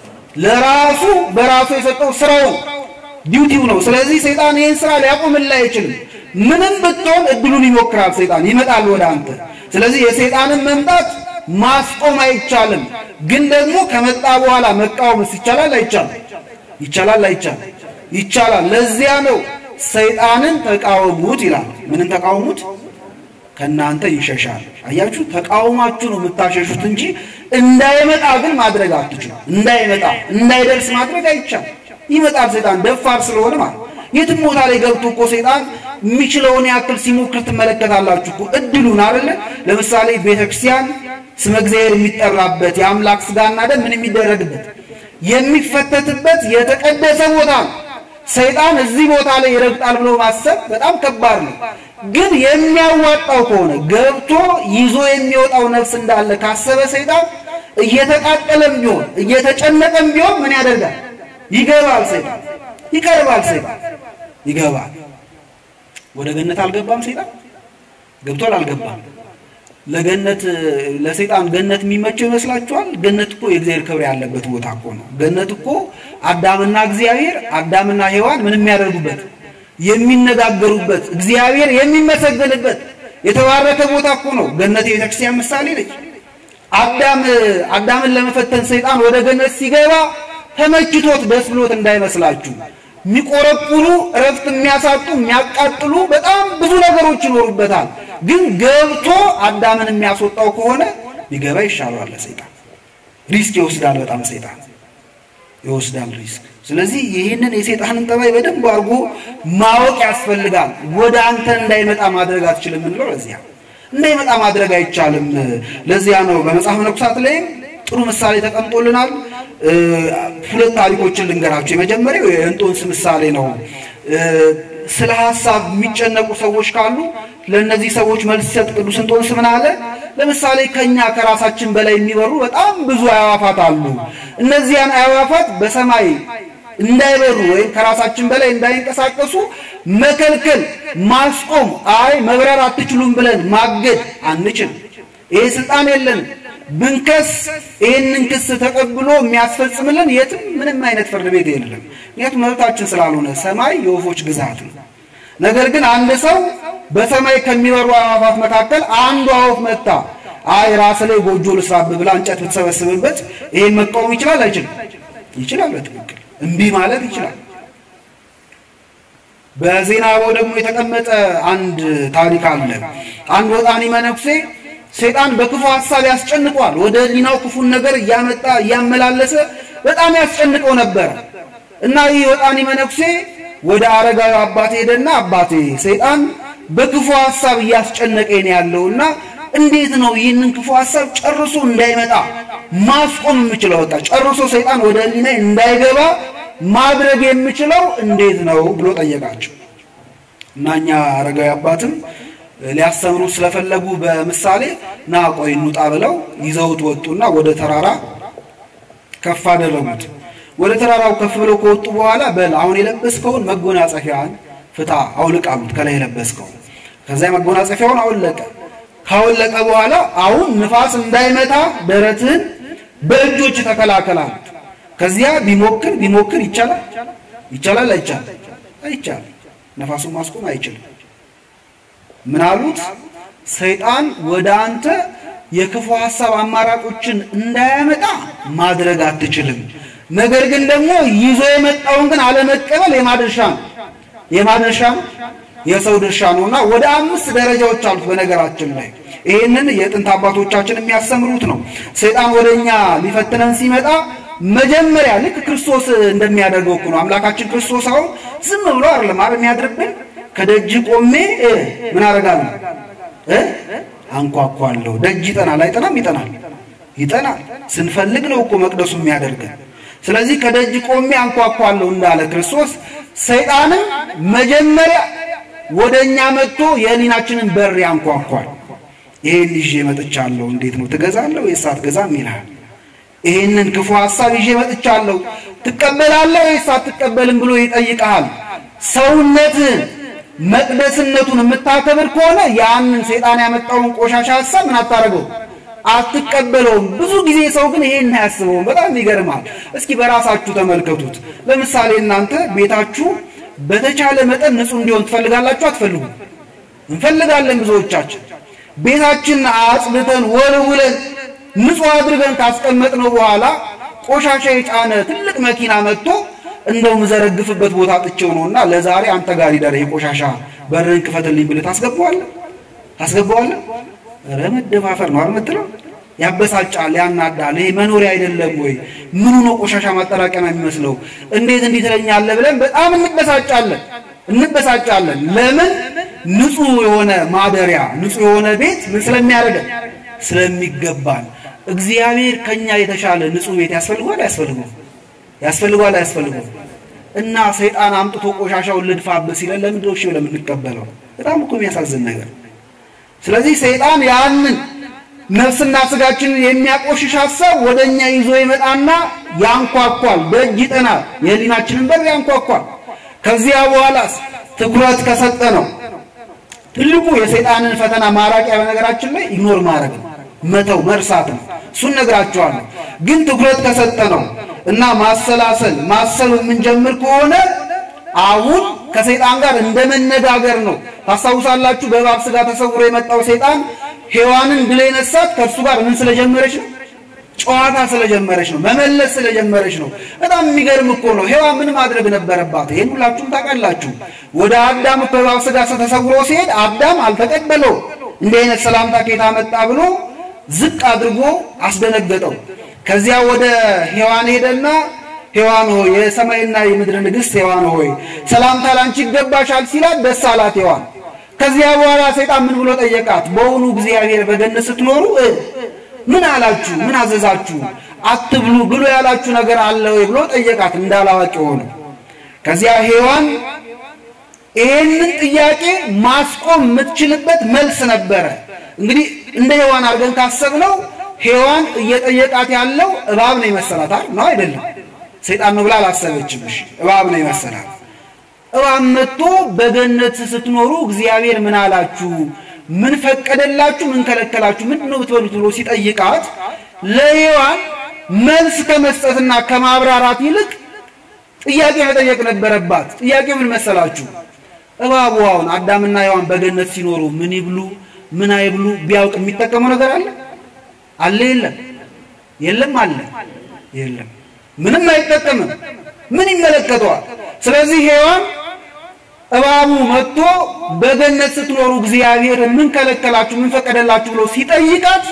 ለራሱ በራሱ የሰጠው ስራው ዲዩቲው ነው። ስለዚህ ሰይጣን ይህን ስራ ሊያቆምልህ አይችልም። ምንም ብትሆን እድሉን ይሞክራል። ሰይጣን ይመጣል ወደ አንተ። ስለዚህ የሰይጣንን መምጣት ማስቆም አይቻልም። ግን ደግሞ ከመጣ በኋላ መቃወምስ ይቻላል? አይቻልም? ይቻላል? አይቻልም? ይቻላል። ለዚያ ነው ሰይጣንን ተቃወሙት ይላል። ምንን ተቃወሙት? ከእናንተ ይሸሻል። አያችሁ፣ ተቃውማችሁ ነው የምታሸሹት እንጂ እንዳይመጣ ግን ማድረግ አትችሉ። እንዳይመጣ እንዳይደርስ ማድረግ አይቻልም። ይመጣል። ሰይጣን ደፋር ስለሆነ ማለት የትም ቦታ ላይ ገብቶ እኮ ሰይጣን የሚችለውን ያክል ሲሞክር ትመለከታላችሁ እኮ እድሉን አይደለ። ለምሳሌ ቤተክርስቲያን ስመ እግዚአብሔር የሚጠራበት የአምላክ ስጋና ደም ምን የሚደረግበት የሚፈተትበት የተቀደሰ ቦታ ነው። ሰይጣን እዚህ ቦታ ላይ ይረግጣል ብሎ ማሰብ በጣም ከባድ ነው። ግን የሚያዋጣው ከሆነ ገብቶ ይዞ የሚወጣው ነፍስ እንዳለ ካሰበ ሰይጣን እየተቃጠለም ቢሆን እየተጨነቀም ቢሆን ምን ያደርጋል? ይገባል። ሰይጣን ይቀርባል። ሰይጣን ይገባል። ወደ ገነት አልገባም። ሰይጣን ገብቷል? አልገባም። ለገነት ለሰይጣን ገነት የሚመቸው ይመስላችኋል? ገነት እኮ የእግዚአብሔር ክብር ያለበት ቦታ እኮ ነው። ገነት እኮ አዳምና እግዚአብሔር አዳምና ሔዋን ምን የሚያደርጉበት የሚነጋገሩበት እግዚአብሔር የሚመሰገንበት የተባረከ ቦታ እኮ ነው። ገነት የቤተክርስቲያን ምሳሌ ነች። አዳም አዳምን ለመፈተን ሰይጣን ወደ ገነት ሲገባ ተመችቶት ደስ ብሎት እንዳይመስላችሁ የሚቆረቁሩ እረፍት የሚያሳጡ የሚያቃጥሉ በጣም ብዙ ነገሮች ይኖሩበታል። ግን ገብቶ አዳምን የሚያስወጣው ከሆነ ቢገባ ይሻለዋል። ሰይጣን ሪስክ ይወስዳል። በጣም ሰይጣን ይወስዳል ሪስክ። ስለዚህ ይህንን የሰይጣንን ጠባይ በደንብ አድርጎ ማወቅ ያስፈልጋል። ወደ አንተ እንዳይመጣ ማድረግ አትችልም እንለው። ለዚያ እንዳይመጣ ማድረግ አይቻልም። ለዚያ ነው በመጽሐፍ መነኮሳት ላይም ጥሩ ምሳሌ ተቀምጦልናል። ሁለት ታሪኮችን ልንገራቸው። የመጀመሪያው የእንጦንስ ምሳሌ ነው። ስለ ሀሳብ የሚጨነቁ ሰዎች ካሉ ለእነዚህ ሰዎች መልስ ሲሰጥ ቅዱስ እንጦንስ ምን አለ? ለምሳሌ ከኛ ከራሳችን በላይ የሚበሩ በጣም ብዙ አዕዋፋት አሉ። እነዚያን አዕዋፋት በሰማይ እንዳይበሩ ወይም ከራሳችን በላይ እንዳይንቀሳቀሱ መከልከል፣ ማስቆም፣ አይ መብረር አትችሉም ብለን ማገድ አንችልም። ይሄ ስልጣን የለንም። ብንከስ ይህንን ክስ ተቀብሎ የሚያስፈጽምልን የትም ምንም አይነት ፍርድ ቤት የለም። ምክንያቱም መብታችን ስላልሆነ ሰማይ የወፎች ግዛት ነው። ነገር ግን አንድ ሰው በሰማይ ከሚበሩ አዕዋፋት መካከል አንዷ ወፍ መታ አይ ራስ ላይ ጎጆ ልስራብ ብላ እንጨት ብትሰበስብበት ይሄን መቃወም ይችላል አይችልም? ይችላል። በትክክል እምቢ ማለት ይችላል። በዜና አበው ደግሞ የተቀመጠ አንድ ታሪክ አለ። አንድ ወጣኒ መነኩሴ ሰይጣን በክፉ ሐሳብ ያስጨንቀዋል። ወደ ሊናው ክፉን ነገር እያመጣ እያመላለሰ በጣም ያስጨንቀው ነበር እና ይህ ወጣኒ መነኩሴ ወደ አረጋዊ አባቴ ሄደና አባቴ ሰይጣን በክፉ ሐሳብ እያስጨነቀኝ ነው ያለውና እንዴት ነው ይህንን ክፉ ሀሳብ ጨርሶ እንዳይመጣ ማስቆም የምችለው? ወጣ ጨርሶ ሰይጣን ወደ ሕሊና እንዳይገባ ማድረግ የምችለው እንዴት ነው ብሎ ጠየቃቸው። እና እኛ አረጋዊ አባትም ሊያስተምሩ ስለፈለጉ በምሳሌ ና ቆይ እንውጣ ብለው ይዘውት ወጡና ወደ ተራራ ከፍ አደረጉት። ወደ ተራራው ከፍ ብለው ከወጡ በኋላ በል አሁን የለበስከውን መጎናጸፊያን ፍታ አውልቅ አሉት። ከላይ የለበስከውን ከዛ መጎናጸፊያውን አወለቀ። ካወለቀ በኋላ አሁን ንፋስ እንዳይመታ ደረትህን በእጆች ተከላከል አሉት። ከዚያ ቢሞክር ቢሞክር ይቻላል ይቻላል አይቻል አይቻል ነፋሱን ማስቆም አይችልም። ምን አሉት? ሰይጣን ወደ አንተ የክፉ ሐሳብ አማራጮችን እንዳያመጣ ማድረግ አትችልም። ነገር ግን ደግሞ ይዞ የመጣውን ግን አለመቀበል የማድረሻ ነው የማድረሻ ነው የሰው ድርሻ ነውና ወደ አምስት ደረጃዎች አሉት። በነገራችን ላይ ይህንን የጥንት አባቶቻችን የሚያስተምሩት ነው። ሰይጣን ወደኛ ሊፈትነን ሲመጣ መጀመሪያ ልክ ክርስቶስ እንደሚያደርገው እኮ ነው። አምላካችን ክርስቶስ አሁን ዝም ብሎ አይደለም አይደል የሚያድርብን። ከደጅ ቆሜ ምን አደርጋለሁ እ አንኳኳለሁ። ደጅ ይጠናል አይጠናም? ይጠናል ይጠናል። ስንፈልግ ነው እኮ መቅደሱ የሚያደርገን። ስለዚህ ከደጅ ቆሜ አንኳኳለሁ እንዳለ ክርስቶስ ሰይጣንም መጀመሪያ ወደ እኛ መጥቶ የህሊናችንን በር ያንኳኳል። ይሄን ይዤ መጥቻለሁ፣ እንዴት ነው ትገዛለህ ወይስ አትገዛም ይልሃል። ይሄንን ክፉ ሐሳብ ይዤ መጥቻለሁ፣ ትቀበላለህ ወይስ አትቀበልም ብሎ ይጠይቅሃል። ሰውነትህን መቅደስነቱን የምታከብር ከሆነ ያንን ሰይጣን ያመጣውን ቆሻሻ ሐሳብ ምን አታደርገው አትቀበለውም። ብዙ ጊዜ ሰው ግን ይሄን አያስበውም። በጣም ይገርማል። እስኪ በራሳችሁ ተመልከቱት። ለምሳሌ እናንተ ቤታችሁ በተቻለ መጠን ንጹህ እንዲሆን ትፈልጋላችሁ? አትፈልጉ? እንፈልጋለን ብዙዎቻችን። ቤታችን አጽድተን ወልውለን ንጹህ አድርገን ካስቀመጥነው በኋላ ቆሻሻ የጫነ ትልቅ መኪና መጥቶ እንደው ምዘረግፍበት ቦታ ጥቼው ነውና ለዛሬ አንተ ጋር ይደረ ቆሻሻ በርን ክፈትልኝ ብለህ ታስገባዋለህ ታስገባዋለህ? ኧረ መደፋፈር ነው አይደል የምትለው? ያበሳጫል፣ ያናዳል። ይሄ መኖሪያ አይደለም ወይ? ምኑ ነው ቆሻሻ ማጠራቀሚያ የሚመስለው? እንዴት እንዲህ ትለኛለህ ብለን በጣም እንበሳጫለን እንበሳጫለን። ለምን? ንጹህ የሆነ ማደሪያ ንጹህ የሆነ ቤት ምን ስለሚያደርገን ስለሚገባን። እግዚአብሔር ከኛ የተሻለ ንጹህ ቤት ያስፈልጓል አያስፈልገው? ያስፈልጓል አያስፈልገው? እና ሰይጣን አምጥቶ ቆሻሻውን ልድፋብህ ሲለን ለምንድን ነው እሺ ብለን የምንቀበለው? በጣም እኮ የሚያሳዝን ነገር ስለዚህ ሰይጣን ያንን ነፍስና ስጋችንን የሚያቆሽሽ ሀሳብ ወደ እኛ ይዞ ይመጣና ያንኳኳል፣ ደጅ ይጠናል፣ የህሊናችንን በር ያንኳኳል። ከዚያ በኋላስ ትኩረት ከሰጠ ነው ትልቁ የሰይጣንን ፈተና ማራቂያ በነገራችን ላይ ኢግኖር ማድረግ ነው፣ መተው መርሳት ነው። እሱን ነግራችኋለሁ። ግን ትኩረት ከሰጠ ነው እና ማሰላሰል ማሰብ የምንጀምር ከሆነ አሁን ከሰይጣን ጋር እንደ መነጋገር ነው። ታስታውሳላችሁ፣ በእባብ ስጋ ተሰውሮ የመጣው ሰይጣን ሔዋንን ድል የነሳት ከእርሱ ጋር ምን ስለጀመረች ነው? ጨዋታ ስለጀመረች ነው። መመለስ ስለጀመረች ነው። በጣም የሚገርም እኮ ነው። ሔዋን ምን ማድረግ ነበረባት? ይህን ሁላችሁም ታውቃላችሁ። ወደ አዳም እኮ በእባብ ስጋ ተሰውሮ ሲሄድ አዳም አልተቀበለው። እንዲህ አይነት ሰላምታ ከየት መጣ ብሎ ዝቅ አድርጎ አስደነገጠው። ከዚያ ወደ ሔዋን ሄደና ሔዋን ሆይ የሰማይና የምድር ንግሥት ሔዋን ሆይ ሰላምታ ላንቺ ይገባሻል ሲላት ደስ አላት ሔዋን። ከዚያ በኋላ ሰይጣን ምን ብሎ ጠየቃት? በውኑ እግዚአብሔር በገነት ስትኖሩ ምን አላችሁ? ምን አዘዛችሁ? አትብሉ ብሎ ያላችሁ ነገር አለ ወይ ብሎ ጠየቃት እንዳላዋቂ ሆነ። ከዚያ ሔዋን ይሄንን ጥያቄ ማስቆም የምትችልበት መልስ ነበረ። እንግዲህ እንደ ሔዋን አድርገን ካሰብነው ሔዋን እየጠየቃት ያለው እባብ ነው ይመሰላታል ነው አይደለም? ሰይጣን ነው ብላ አላሰበችም። እሺ እባብ ነው ይመሰላል። እባብ መጥቶ በገነት ስትኖሩ እግዚአብሔር ምን አላችሁ? ምን ፈቀደላችሁ? ምን ከለከላችሁ? ምንድን ነው ብትበሉት ብሎ ሲጠይቃት ለሔዋን መልስ ከመስጠትና ከማብራራት ይልቅ ጥያቄ መጠየቅ ነበረባት። ጥያቄ ምን መሰላችሁ? እባቡ አሁን አዳምና ሔዋን በገነት ሲኖሩ ምን ይብሉ ምን አይብሉ ቢያውቅ የሚጠቀመው ነገር አለ አለ? የለም የለም አለ የለም ምንም አይጠቀምም። ምን ይመለከተዋል? ስለዚህ ሔዋን እባቡ መጥቶ በገነት ስትኖሩ እግዚአብሔር ምን ከለከላችሁ፣ ምን ፈቀደላችሁ ብሎ ሲጠይቃት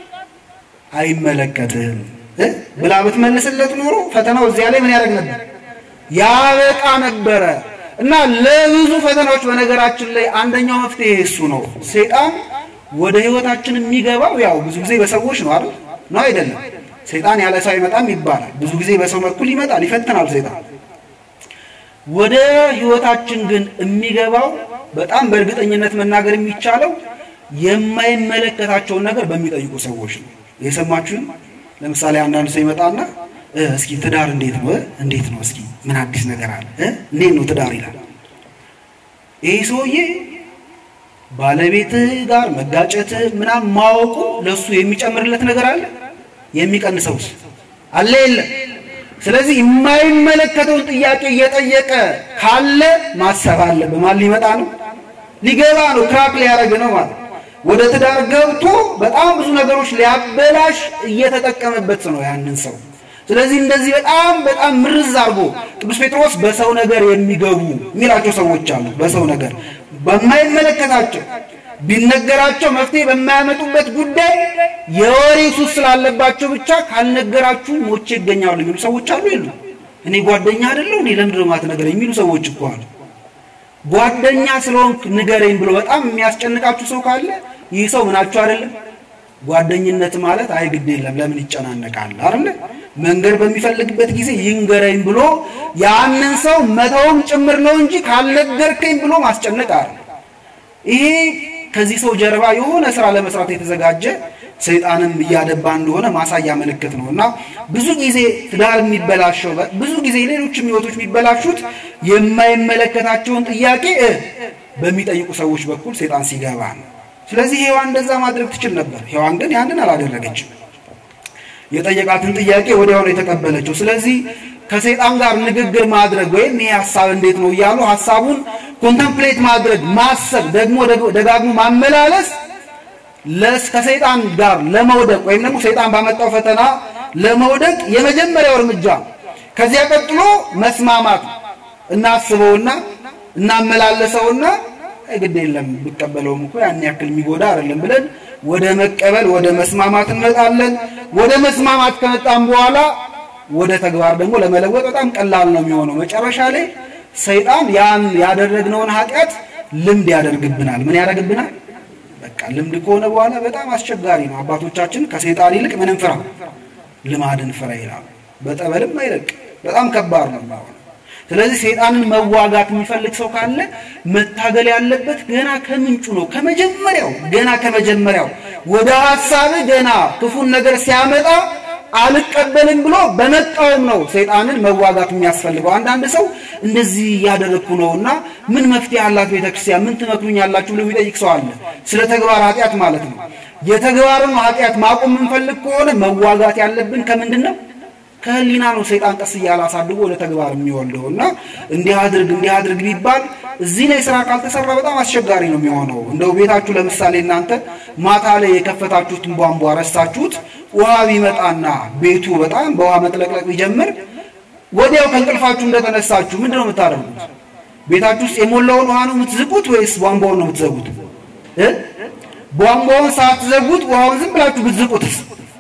አይመለከትህም ብላ ብትመልስለት ኖሮ ፈተናው እዚያ ላይ ምን ያደርግ ነበር? ያበቃ ነበረ። እና ለብዙ ፈተናዎች በነገራችን ላይ አንደኛው መፍትሄ እሱ ነው። ሰይጣን ወደ ህይወታችን የሚገባው ያው ብዙ ጊዜ በሰዎች ነው አይደል? ነው አይደለም? ሰይጣን ያለ ሰው አይመጣም ይባላል። ብዙ ጊዜ በሰው በኩል ይመጣል፣ ይፈትናል ሰይጣን። ወደ ህይወታችን ግን የሚገባው በጣም በእርግጠኝነት መናገር የሚቻለው የማይመለከታቸውን ነገር በሚጠይቁ ሰዎች ነው። የሰማችሁን? ለምሳሌ አንዳንድ ሰው ይመጣና እስኪ ትዳር እንዴት ነው? እንዴት ነው? እስኪ ምን አዲስ ነገር አለ? እንዴት ነው ትዳር ይላል። ይህ ሰውዬ ባለቤትህ ጋር መጋጨትህ ምናምን ማወቁ ለሱ የሚጨምርለት ነገር አለ? የሚቀንሰውስ አለ? የለም። ስለዚህ የማይመለከተውን ጥያቄ እየጠየቀ ካለ ማሰብ አለ። በማን ሊመጣ ነው? ሊገባ ነው። ክራክ ሊያደርግ ነው ማለት ወደ ትዳር ገብቶ በጣም ብዙ ነገሮች ሊያበላሽ እየተጠቀመበት ነው ያንን ሰው። ስለዚህ እንደዚህ በጣም በጣም ምርዝ አድርጎ ቅዱስ ጴጥሮስ በሰው ነገር የሚገቡ የሚላቸው ሰዎች አሉ። በሰው ነገር በማይመለከታቸው ቢነገራቸው መፍትሄ በማያመጡበት ጉዳይ የወሬ ሱስ ስላለባቸው ብቻ ካልነገራችሁ ሞቼ ይገኛሉ የሚሉ ሰዎች አሉ። የሉ እኔ ጓደኛ አይደለሁ እኔ ለምንድን ነው የማትነግረኝ የሚሉ ሰዎች እኮ አሉ። ጓደኛ ስለሆንክ ንገረኝ ብሎ በጣም የሚያስጨንቃችሁ ሰው ካለ ይህ ሰው ምናችሁ አይደለም። ጓደኝነት ማለት አይ ግድ የለም ለምን ይጨናነቃል አይደለ? መንገድ በሚፈልግበት ጊዜ ይንገረኝ ብሎ ያንን ሰው መተውም ጭምር ነው እንጂ ካልነገርከኝ ብሎ ማስጨነቅ አለ። ይሄ ከዚህ ሰው ጀርባ የሆነ ስራ ለመስራት የተዘጋጀ ሰይጣንም እያደባ እንደሆነ ማሳያ ምልክት ነው እና ብዙ ጊዜ ትዳር የሚበላሸው ብዙ ጊዜ ሌሎችም ህይወቶች የሚበላሹት የማይመለከታቸውን ጥያቄ በሚጠይቁ ሰዎች በኩል ሰይጣን ሲገባ ነው። ስለዚህ ሔዋን እንደዛ ማድረግ ትችል ነበር። ሔዋን ግን ያንን አላደረገችም። የጠየቃትን ጥያቄ ወዲያውኑ የተቀበለችው። ስለዚህ ከሰይጣን ጋር ንግግር ማድረግ ወይም ይሄ ሀሳብ እንዴት ነው እያሉ ሀሳቡን ኮንተምፕሌት ማድረግ ማሰብ፣ ደግሞ ደጋግሞ ማመላለስ ከሰይጣን ጋር ለመውደቅ ወይም ደግሞ ሰይጣን ባመጣው ፈተና ለመውደቅ የመጀመሪያው እርምጃ። ከዚያ ቀጥሎ መስማማት እናስበውና እናመላለሰውና ግድ የለም ቢቀበለውም እኮ ያን ያክል የሚጎዳ አይደለም ብለን ወደ መቀበል ወደ መስማማት እንመጣለን። ወደ መስማማት ከመጣም በኋላ ወደ ተግባር ደግሞ ለመለወጥ በጣም ቀላል ነው የሚሆነው። መጨረሻ ላይ ሰይጣን ያን ያደረግነውን ኃጢአት ልምድ ያደርግብናል። ምን ያደርግብናል? በቃ ልምድ ከሆነ በኋላ በጣም አስቸጋሪ ነው። አባቶቻችን ከሰይጣን ይልቅ ምንም ፍራ፣ ልማድን ፍራ ይላሉ። በጠበልም አይለቅ። በጣም ከባድ ነው። ስለዚህ ሰይጣንን መዋጋት የሚፈልግ ሰው ካለ መታገል ያለበት ገና ከምንጩ ነው። ከመጀመሪያው ገና ከመጀመሪያው ወደ ሀሳብ ገና ክፉን ነገር ሲያመጣ አልቀበልም ብሎ በመቃወም ነው ሰይጣንን መዋጋት የሚያስፈልገው። አንዳንድ ሰው እንደዚህ እያደረግኩ ነውና ምን መፍትሄ አላት ቤተክርስቲያን፣ ምን ትመክሩኛላችሁ ብሎ የሚጠይቅ ሰው አለ። ስለ ተግባር ኃጢአት ማለት ነው። የተግባርን ኃጢአት ማቆም የምንፈልግ ከሆነ መዋጋት ያለብን ከምንድን ነው? ከህሊና ነው። ሰይጣን ቀስ እያለ አሳድጎ ወደ ተግባር የሚወልደው እና እንዲህ አድርግ እንዲህ አድርግ ቢባል እዚህ ላይ ስራ ካልተሰራ በጣም አስቸጋሪ ነው የሚሆነው። እንደው ቤታችሁ ለምሳሌ እናንተ ማታ ላይ የከፈታችሁትን ቧንቧ ረስታችሁት ውሃ ቢመጣና ቤቱ በጣም በውሃ መጥለቅለቅ ቢጀምር ወዲያው ከእንቅልፋችሁ እንደተነሳችሁ ምንድን ነው የምታደርጉት? ቤታችሁ ውስጥ የሞላውን ውሃ ነው የምትዝቁት ወይስ ቧንቧውን ነው የምትዘጉት? ቧንቧውን ሳትዘጉት ውሃውን ዝም ብላችሁ ብትዝቁትስ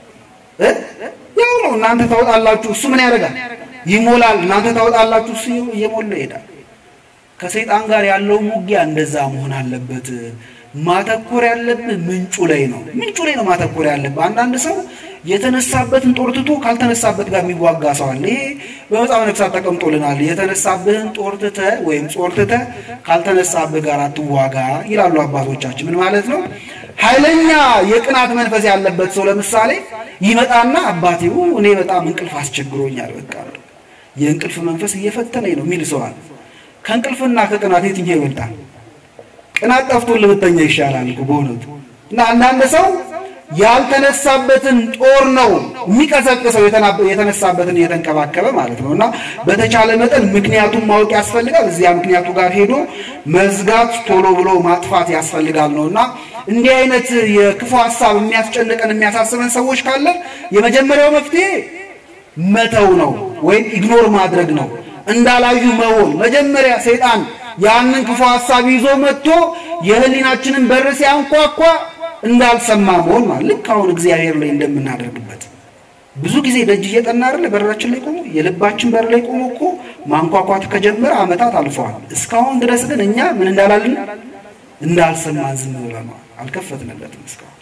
ያው ነው። እናንተ ታወጣላችሁ፣ እሱ ምን ያደርጋል? ይሞላል። እናንተ ታወጣላችሁ፣ እሱ እየሞላ ይሄዳል። ከሰይጣን ጋር ያለው ውጊያ እንደዛ መሆን አለበት። ማተኮር ያለብህ ምንጩ ላይ ነው። ምንጩ ላይ ነው ማተኮር ያለብህ። አንዳንድ ሰው የተነሳበትን ጦር ትቶ ካልተነሳበት ጋር የሚዋጋ ሰው አለ። ይሄ በመጽሐፈ ነገሥታት ተቀምጦልናል። የተነሳብህን ጦር ትተህ ወይም ጾር ትተህ ካልተነሳብህ ጋር አትዋጋ ይላሉ አባቶቻችን። ምን ማለት ነው? ኃይለኛ የቅናት መንፈስ ያለበት ሰው ለምሳሌ ይመጣና አባቴ እኔ በጣም እንቅልፍ አስቸግሮኛል፣ በቃ የእንቅልፍ መንፈስ እየፈተነኝ ነው የሚል ሰው አለ። ከእንቅልፍና ከቅናት የትኛው ይበልጣል? ቅናት ጠፍቶ ልብተኛ ይሻላል እኮ በእውነቱ። እና አንዳንድ ሰው ያልተነሳበትን ጦር ነው የሚቀሰቅሰው የተነሳበትን እየተንከባከበ ማለት ነው። እና በተቻለ መጠን ምክንያቱን ማወቅ ያስፈልጋል። እዚያ ምክንያቱ ጋር ሄዶ መዝጋት፣ ቶሎ ብሎ ማጥፋት ያስፈልጋል ነው እና እንዲህ አይነት የክፉ ሀሳብ የሚያስጨንቀን የሚያሳስበን ሰዎች ካለን የመጀመሪያው መፍትሄ መተው ነው ወይም ኢግኖር ማድረግ ነው። እንዳላዩ መሆን መጀመሪያ ሰይጣን ያንን ክፉ ሀሳብ ይዞ መጥቶ የህሊናችንን በር ሲያንኳኳ እንዳልሰማ መሆን ማለት ልክ አሁን እግዚአብሔር ላይ እንደምናደርግበት ብዙ ጊዜ ደጅ እየጠና አይደለ በራችን ላይ ቆሞ የልባችን በር ላይ ቆሞ እኮ ማንኳኳት ከጀመረ ዓመታት አልፈዋል። እስካሁን ድረስ ግን እኛ ምን እንዳላልን እንዳልሰማን ዝም ብለናል። አልከፈትንለትም እስካሁን።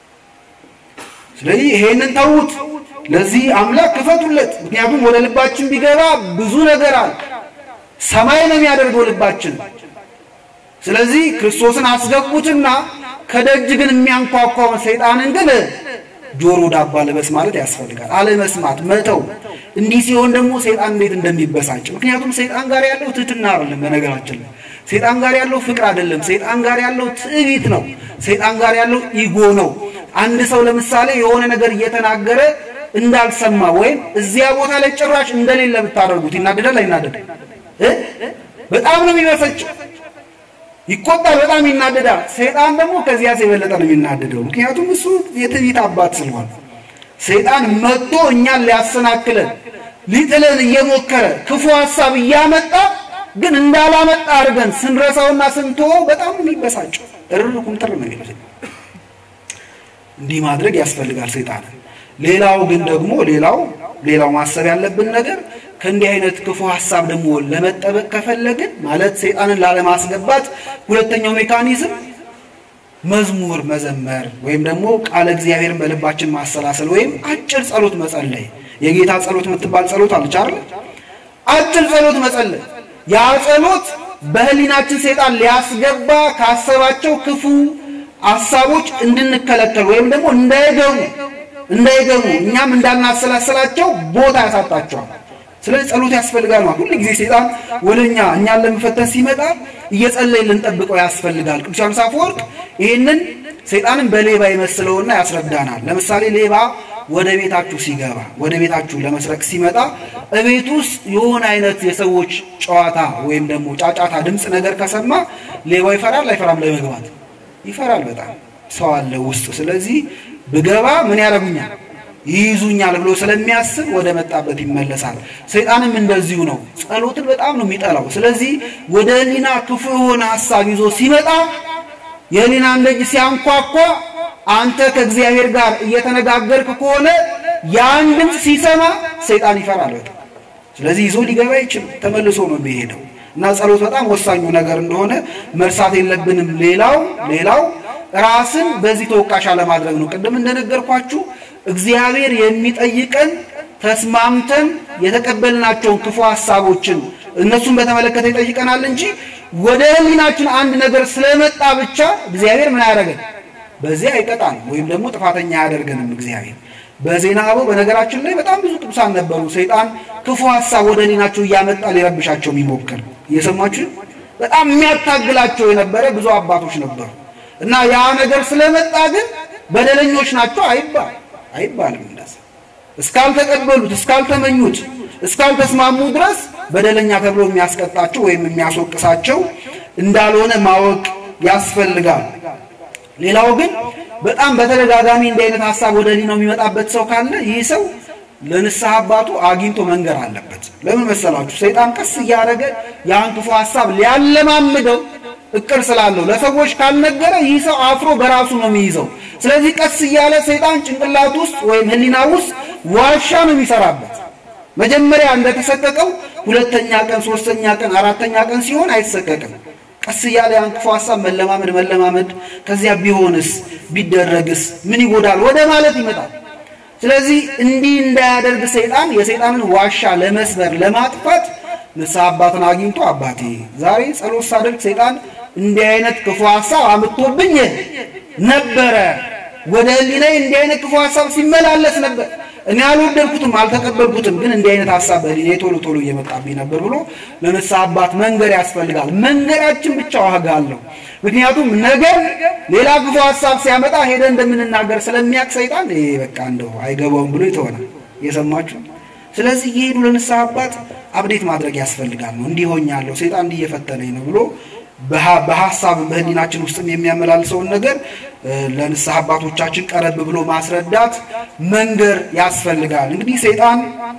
ስለዚህ ይሄንን ተዉት፣ ለዚህ አምላክ ክፈቱለት። ምክንያቱም ወደ ልባችን ቢገባ ብዙ ነገር አለ። ሰማይ ነው የሚያደርገው ልባችን። ስለዚህ ክርስቶስን አስገቡትና ከደጅ ግን የሚያንኳኳውን ሰይጣንን ግን ጆሮ ዳባ ልበስ ማለት ያስፈልጋል። አለመስማት፣ መተው። እንዲህ ሲሆን ደግሞ ሰይጣን እንዴት እንደሚበሳጭ ምክንያቱም ሰይጣን ጋር ያለው ትህትና አይደለም። በነገራችን ላይ ሰይጣን ጋር ያለው ፍቅር አይደለም። ሰይጣን ጋር ያለው ትዕቢት ነው። ሰይጣን ጋር ያለው ኢጎ ነው። አንድ ሰው ለምሳሌ የሆነ ነገር እየተናገረ እንዳልሰማ ወይም እዚያ ቦታ ላይ ጭራሽ እንደሌለ ብታደርጉት ይናደዳል አይናደድ? በጣም ነው የሚበሰጭው። ይቆጣል፣ በጣም ይናደዳል። ሰይጣን ደግሞ ከዚያ የበለጠ ነው የሚናደደው። ምክንያቱም እሱ የትዕቢት አባት ስለሆነ ሰይጣን መጥቶ እኛን ሊያሰናክለን ሊጥለን እየሞከረ ክፉ ሀሳብ እያመጣ ግን እንዳላመጣ አድርገን ስንረሳውና ስንተወው በጣም ነው የሚበሳጨው። እርር ቁምጥር ነው የሚለው። እንዲህ ማድረግ ያስፈልጋል ሰይጣንን። ሌላው ግን ደግሞ ሌላው ሌላው ማሰብ ያለብን ነገር ከእንዲህ አይነት ክፉ ሀሳብ ደግሞ ለመጠበቅ ከፈለግን ማለት ሰይጣንን ላለማስገባት ሁለተኛው ሜካኒዝም መዝሙር መዘመር ወይም ደግሞ ቃለ እግዚአብሔርን በልባችን ማሰላሰል ወይም አጭር ጸሎት መጸለይ። የጌታ ጸሎት የምትባል ጸሎት አለች አይደል? አጭር ጸሎት መጸለይ። ያ ጸሎት በህሊናችን ሰይጣን ሊያስገባ ካሰባቸው ክፉ ሀሳቦች እንድንከለከል ወይም ደግሞ እንዳይገቡ እንዳይገቡ እኛም እንዳናሰላሰላቸው ቦታ ያሳጣቸዋል። ስለዚህ ጸሎት ያስፈልጋል ማለት ሁሉ ጊዜ ሰይጣን ወደኛ እኛን ለመፈተን ሲመጣ እየጸለይን ልንጠብቀው ያስፈልጋል። ቅዱስ ዮሐንስ አፈወርቅ ይህንን ሰይጣንን በሌባ ይመስለውና ያስረዳናል። ለምሳሌ ሌባ ወደ ቤታችሁ ሲገባ ወደ ቤታችሁ ለመስረቅ ሲመጣ እቤት ውስጥ የሆነ አይነት የሰዎች ጨዋታ ወይም ደግሞ ጫጫታ ድምፅ ነገር ከሰማ ሌባው ይፈራል አይፈራም? ለመግባት ይፈራል። በጣም ሰው አለ ውስጥ። ስለዚህ ብገባ ምን ያደርጉኛል ይይዙኛል ብሎ ስለሚያስብ ወደ መጣበት ይመለሳል። ሰይጣንም እንደዚሁ ነው። ጸሎትን በጣም ነው የሚጠላው። ስለዚህ ወደ ህሊና ክፉ የሆነ ሀሳብ ይዞ ሲመጣ የህሊናን ደጅ ሲያንኳኳ አንተ ከእግዚአብሔር ጋር እየተነጋገርክ ከሆነ ያን ድምፅ ሲሰማ ሰይጣን ይፈራል በጣም። ስለዚህ ይዞ ሊገባ አይችልም፣ ተመልሶ ነው የሚሄደው እና ጸሎት በጣም ወሳኙ ነገር እንደሆነ መርሳት የለብንም። ሌላው ሌላው ራስን በዚህ ተወቃሽ አለማድረግ ነው። ቅድም እንደነገርኳችሁ እግዚአብሔር የሚጠይቀን ተስማምተን የተቀበልናቸውን ክፉ ሀሳቦችን እነሱን በተመለከተ ይጠይቀናል እንጂ ወደ ህሊናችን አንድ ነገር ስለመጣ ብቻ እግዚአብሔር ምን አያደርገን? በዚህ አይቀጣን ወይም ደግሞ ጥፋተኛ አያደርገንም እግዚአብሔር። በዜና አበው በነገራችን ላይ በጣም ብዙ ቅዱሳን ነበሩ። ሰይጣን ክፉ ሀሳብ ወደ ህሊናቸው እያመጣ ሊረብሻቸው የሚሞክር እየሰማችሁ በጣም የሚያታግላቸው የነበረ ብዙ አባቶች ነበሩ እና ያ ነገር ስለመጣ ግን በደለኞች ናቸው አይባል አይባልም እንደዛ እስካልተቀበሉት እስካልተመኙት እስካልተስማሙ ድረስ በደለኛ ተብሎ የሚያስቀጣቸው ወይም የሚያስወቅሳቸው እንዳልሆነ ማወቅ ያስፈልጋል። ሌላው ግን በጣም በተደጋጋሚ እንዲህ አይነት ሀሳብ ወደ ህሊናው የሚመጣበት ሰው ካለ ይህ ሰው ለንስሐ አባቱ አግኝቶ መንገር አለበት። ለምን መሰላችሁ? ሰይጣን ቀስ እያደረገ ያን ክፉ ሀሳብ ሊያለማምደው እቅር ስላለው ለሰዎች ካልነገረ ይህ ሰው አፍሮ በራሱ ነው የሚይዘው። ስለዚህ ቀስ እያለ ሰይጣን ጭንቅላት ውስጥ ወይም ህሊና ውስጥ ዋሻ ነው የሚሰራበት። መጀመሪያ እንደተሰቀቀው ሁለተኛ ቀን፣ ሶስተኛ ቀን፣ አራተኛ ቀን ሲሆን አይሰቀቅም። ቀስ እያለ ያን ክፉ ሀሳብ መለማመድ መለማመድ፣ ከዚያ ቢሆንስ ቢደረግስ ምን ይጎዳል ወደ ማለት ይመጣል። ስለዚህ እንዲህ እንዳያደርግ ሰይጣን የሰይጣንን ዋሻ ለመስበር ለማጥፋት ንስሐ አባትን አግኝቶ አባቴ ዛሬ ጸሎት ሳደርግ ሰይጣን እንዲህ አይነት ክፉ ሀሳብ አምጥቶብኝ ነበረ። ወደ ህሊናዬ እንዲህ አይነት ክፉ ሀሳብ ሲመላለስ ነበር። እኔ አልወደድኩትም፣ አልተቀበልኩትም፣ ግን እንዲህ አይነት ሀሳብ በህሊናዬ ቶሎ ቶሎ እየመጣብኝ ነበር ብሎ ለንስሐ አባት መንገር ያስፈልጋል። መንገራችን ብቻ ዋጋ አለው። ምክንያቱም ነገር ሌላ ክፉ ሀሳብ ሲያመጣ ሄደን እንደምንናገር ስለሚያውቅ ሰይጣን ይሄ በቃ እንደው አይገባውም ብሎ ይተወናል። እየሰማችሁ ስለዚህ እየሄዱ ለንስሐ አባት አብዴት ማድረግ ያስፈልጋል ነው እንዲህ ሆኛለሁ፣ ሰይጣን እንዲህ እየፈተነኝ ነው ብሎ በሀሳብ በህሊናችን ውስጥም የሚያመላልሰውን ነገር ለንስሐ አባቶቻችን ቀረብ ብሎ ማስረዳት መንገር ያስፈልጋል። እንግዲህ ሰይጣን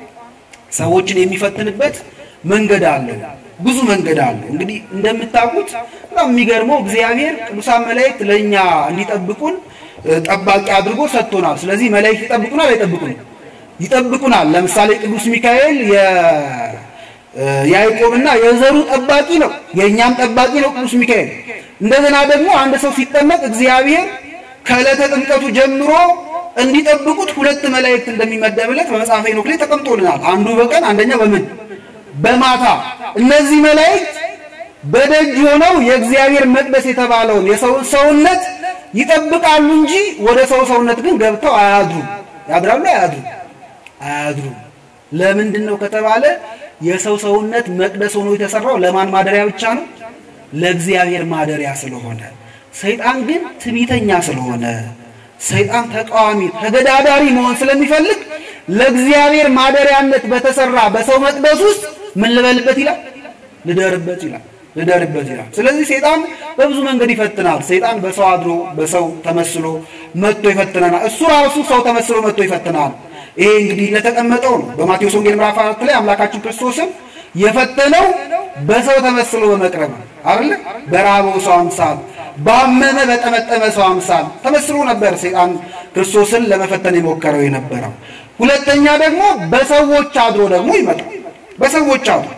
ሰዎችን የሚፈትንበት መንገድ አለው፣ ብዙ መንገድ አለው። እንግዲህ እንደምታውቁት በጣም የሚገርመው እግዚአብሔር ቅዱሳን መላእክት ለእኛ እንዲጠብቁን ጠባቂ አድርጎ ሰጥቶናል። ስለዚህ መላእክት ይጠብቁናል አይጠብቁንም? ይጠብቁናል። ለምሳሌ ቅዱስ ሚካኤል የያዕቆብና የዘሩ ጠባቂ ነው፣ የእኛም ጠባቂ ነው ቅዱስ ሚካኤል። እንደገና ደግሞ አንድ ሰው ሲጠመቅ እግዚአብሔር ከዕለተ ጥምቀቱ ጀምሮ እንዲጠብቁት ሁለት መላእክት እንደሚመደብለት በመጽሐፈ ሄኖክ ላይ ተቀምጦልናል። አንዱ በቀን አንደኛው በምን በማታ። እነዚህ መላእክት በደጅ ሆነው የእግዚአብሔር መቅደስ የተባለውን የሰውን ሰውነት ይጠብቃሉ እንጂ ወደ ሰው ሰውነት ግን ገብተው አያድሩም። ያድራሉ? አያድሩም? አያድሩም። ለምንድን ነው ከተባለ የሰው ሰውነት መቅደስ ሆኖ የተሰራው ለማን ማደሪያ ብቻ ነው? ለእግዚአብሔር ማደሪያ ስለሆነ። ሰይጣን ግን ትዕቢተኛ ስለሆነ ሰይጣን ተቃዋሚ ተገዳዳሪ መሆን ስለሚፈልግ ለእግዚአብሔር ማደሪያነት በተሰራ በሰው መቅደስ ውስጥ ምን ልበልበት ይላል? ልደርበት ይላል ልደርበት ይላል። ስለዚህ ሰይጣን በብዙ መንገድ ይፈትናል። ሰይጣን በሰው አድሮ በሰው ተመስሎ መጥቶ ይፈትነናል። እሱ ራሱ ሰው ተመስሎ መጥቶ ይፈትናል። ይሄ እንግዲህ ለተቀመጠው ነው። በማቴዎስ ወንጌል ምዕራፍ አራት ላይ አምላካችን ክርስቶስም የፈተነው በሰው ተመስሎ በመቅረብ አይደለ? በራበው ሰው አምሳል፣ ባመመ በጠመጠመ ሰው አምሳል ተመስሎ ነበር ሰይጣን ክርስቶስን ለመፈተን የሞከረው የነበረው። ሁለተኛ ደግሞ በሰዎች አድሮ ደግሞ ይመጣል። በሰዎች አድሮ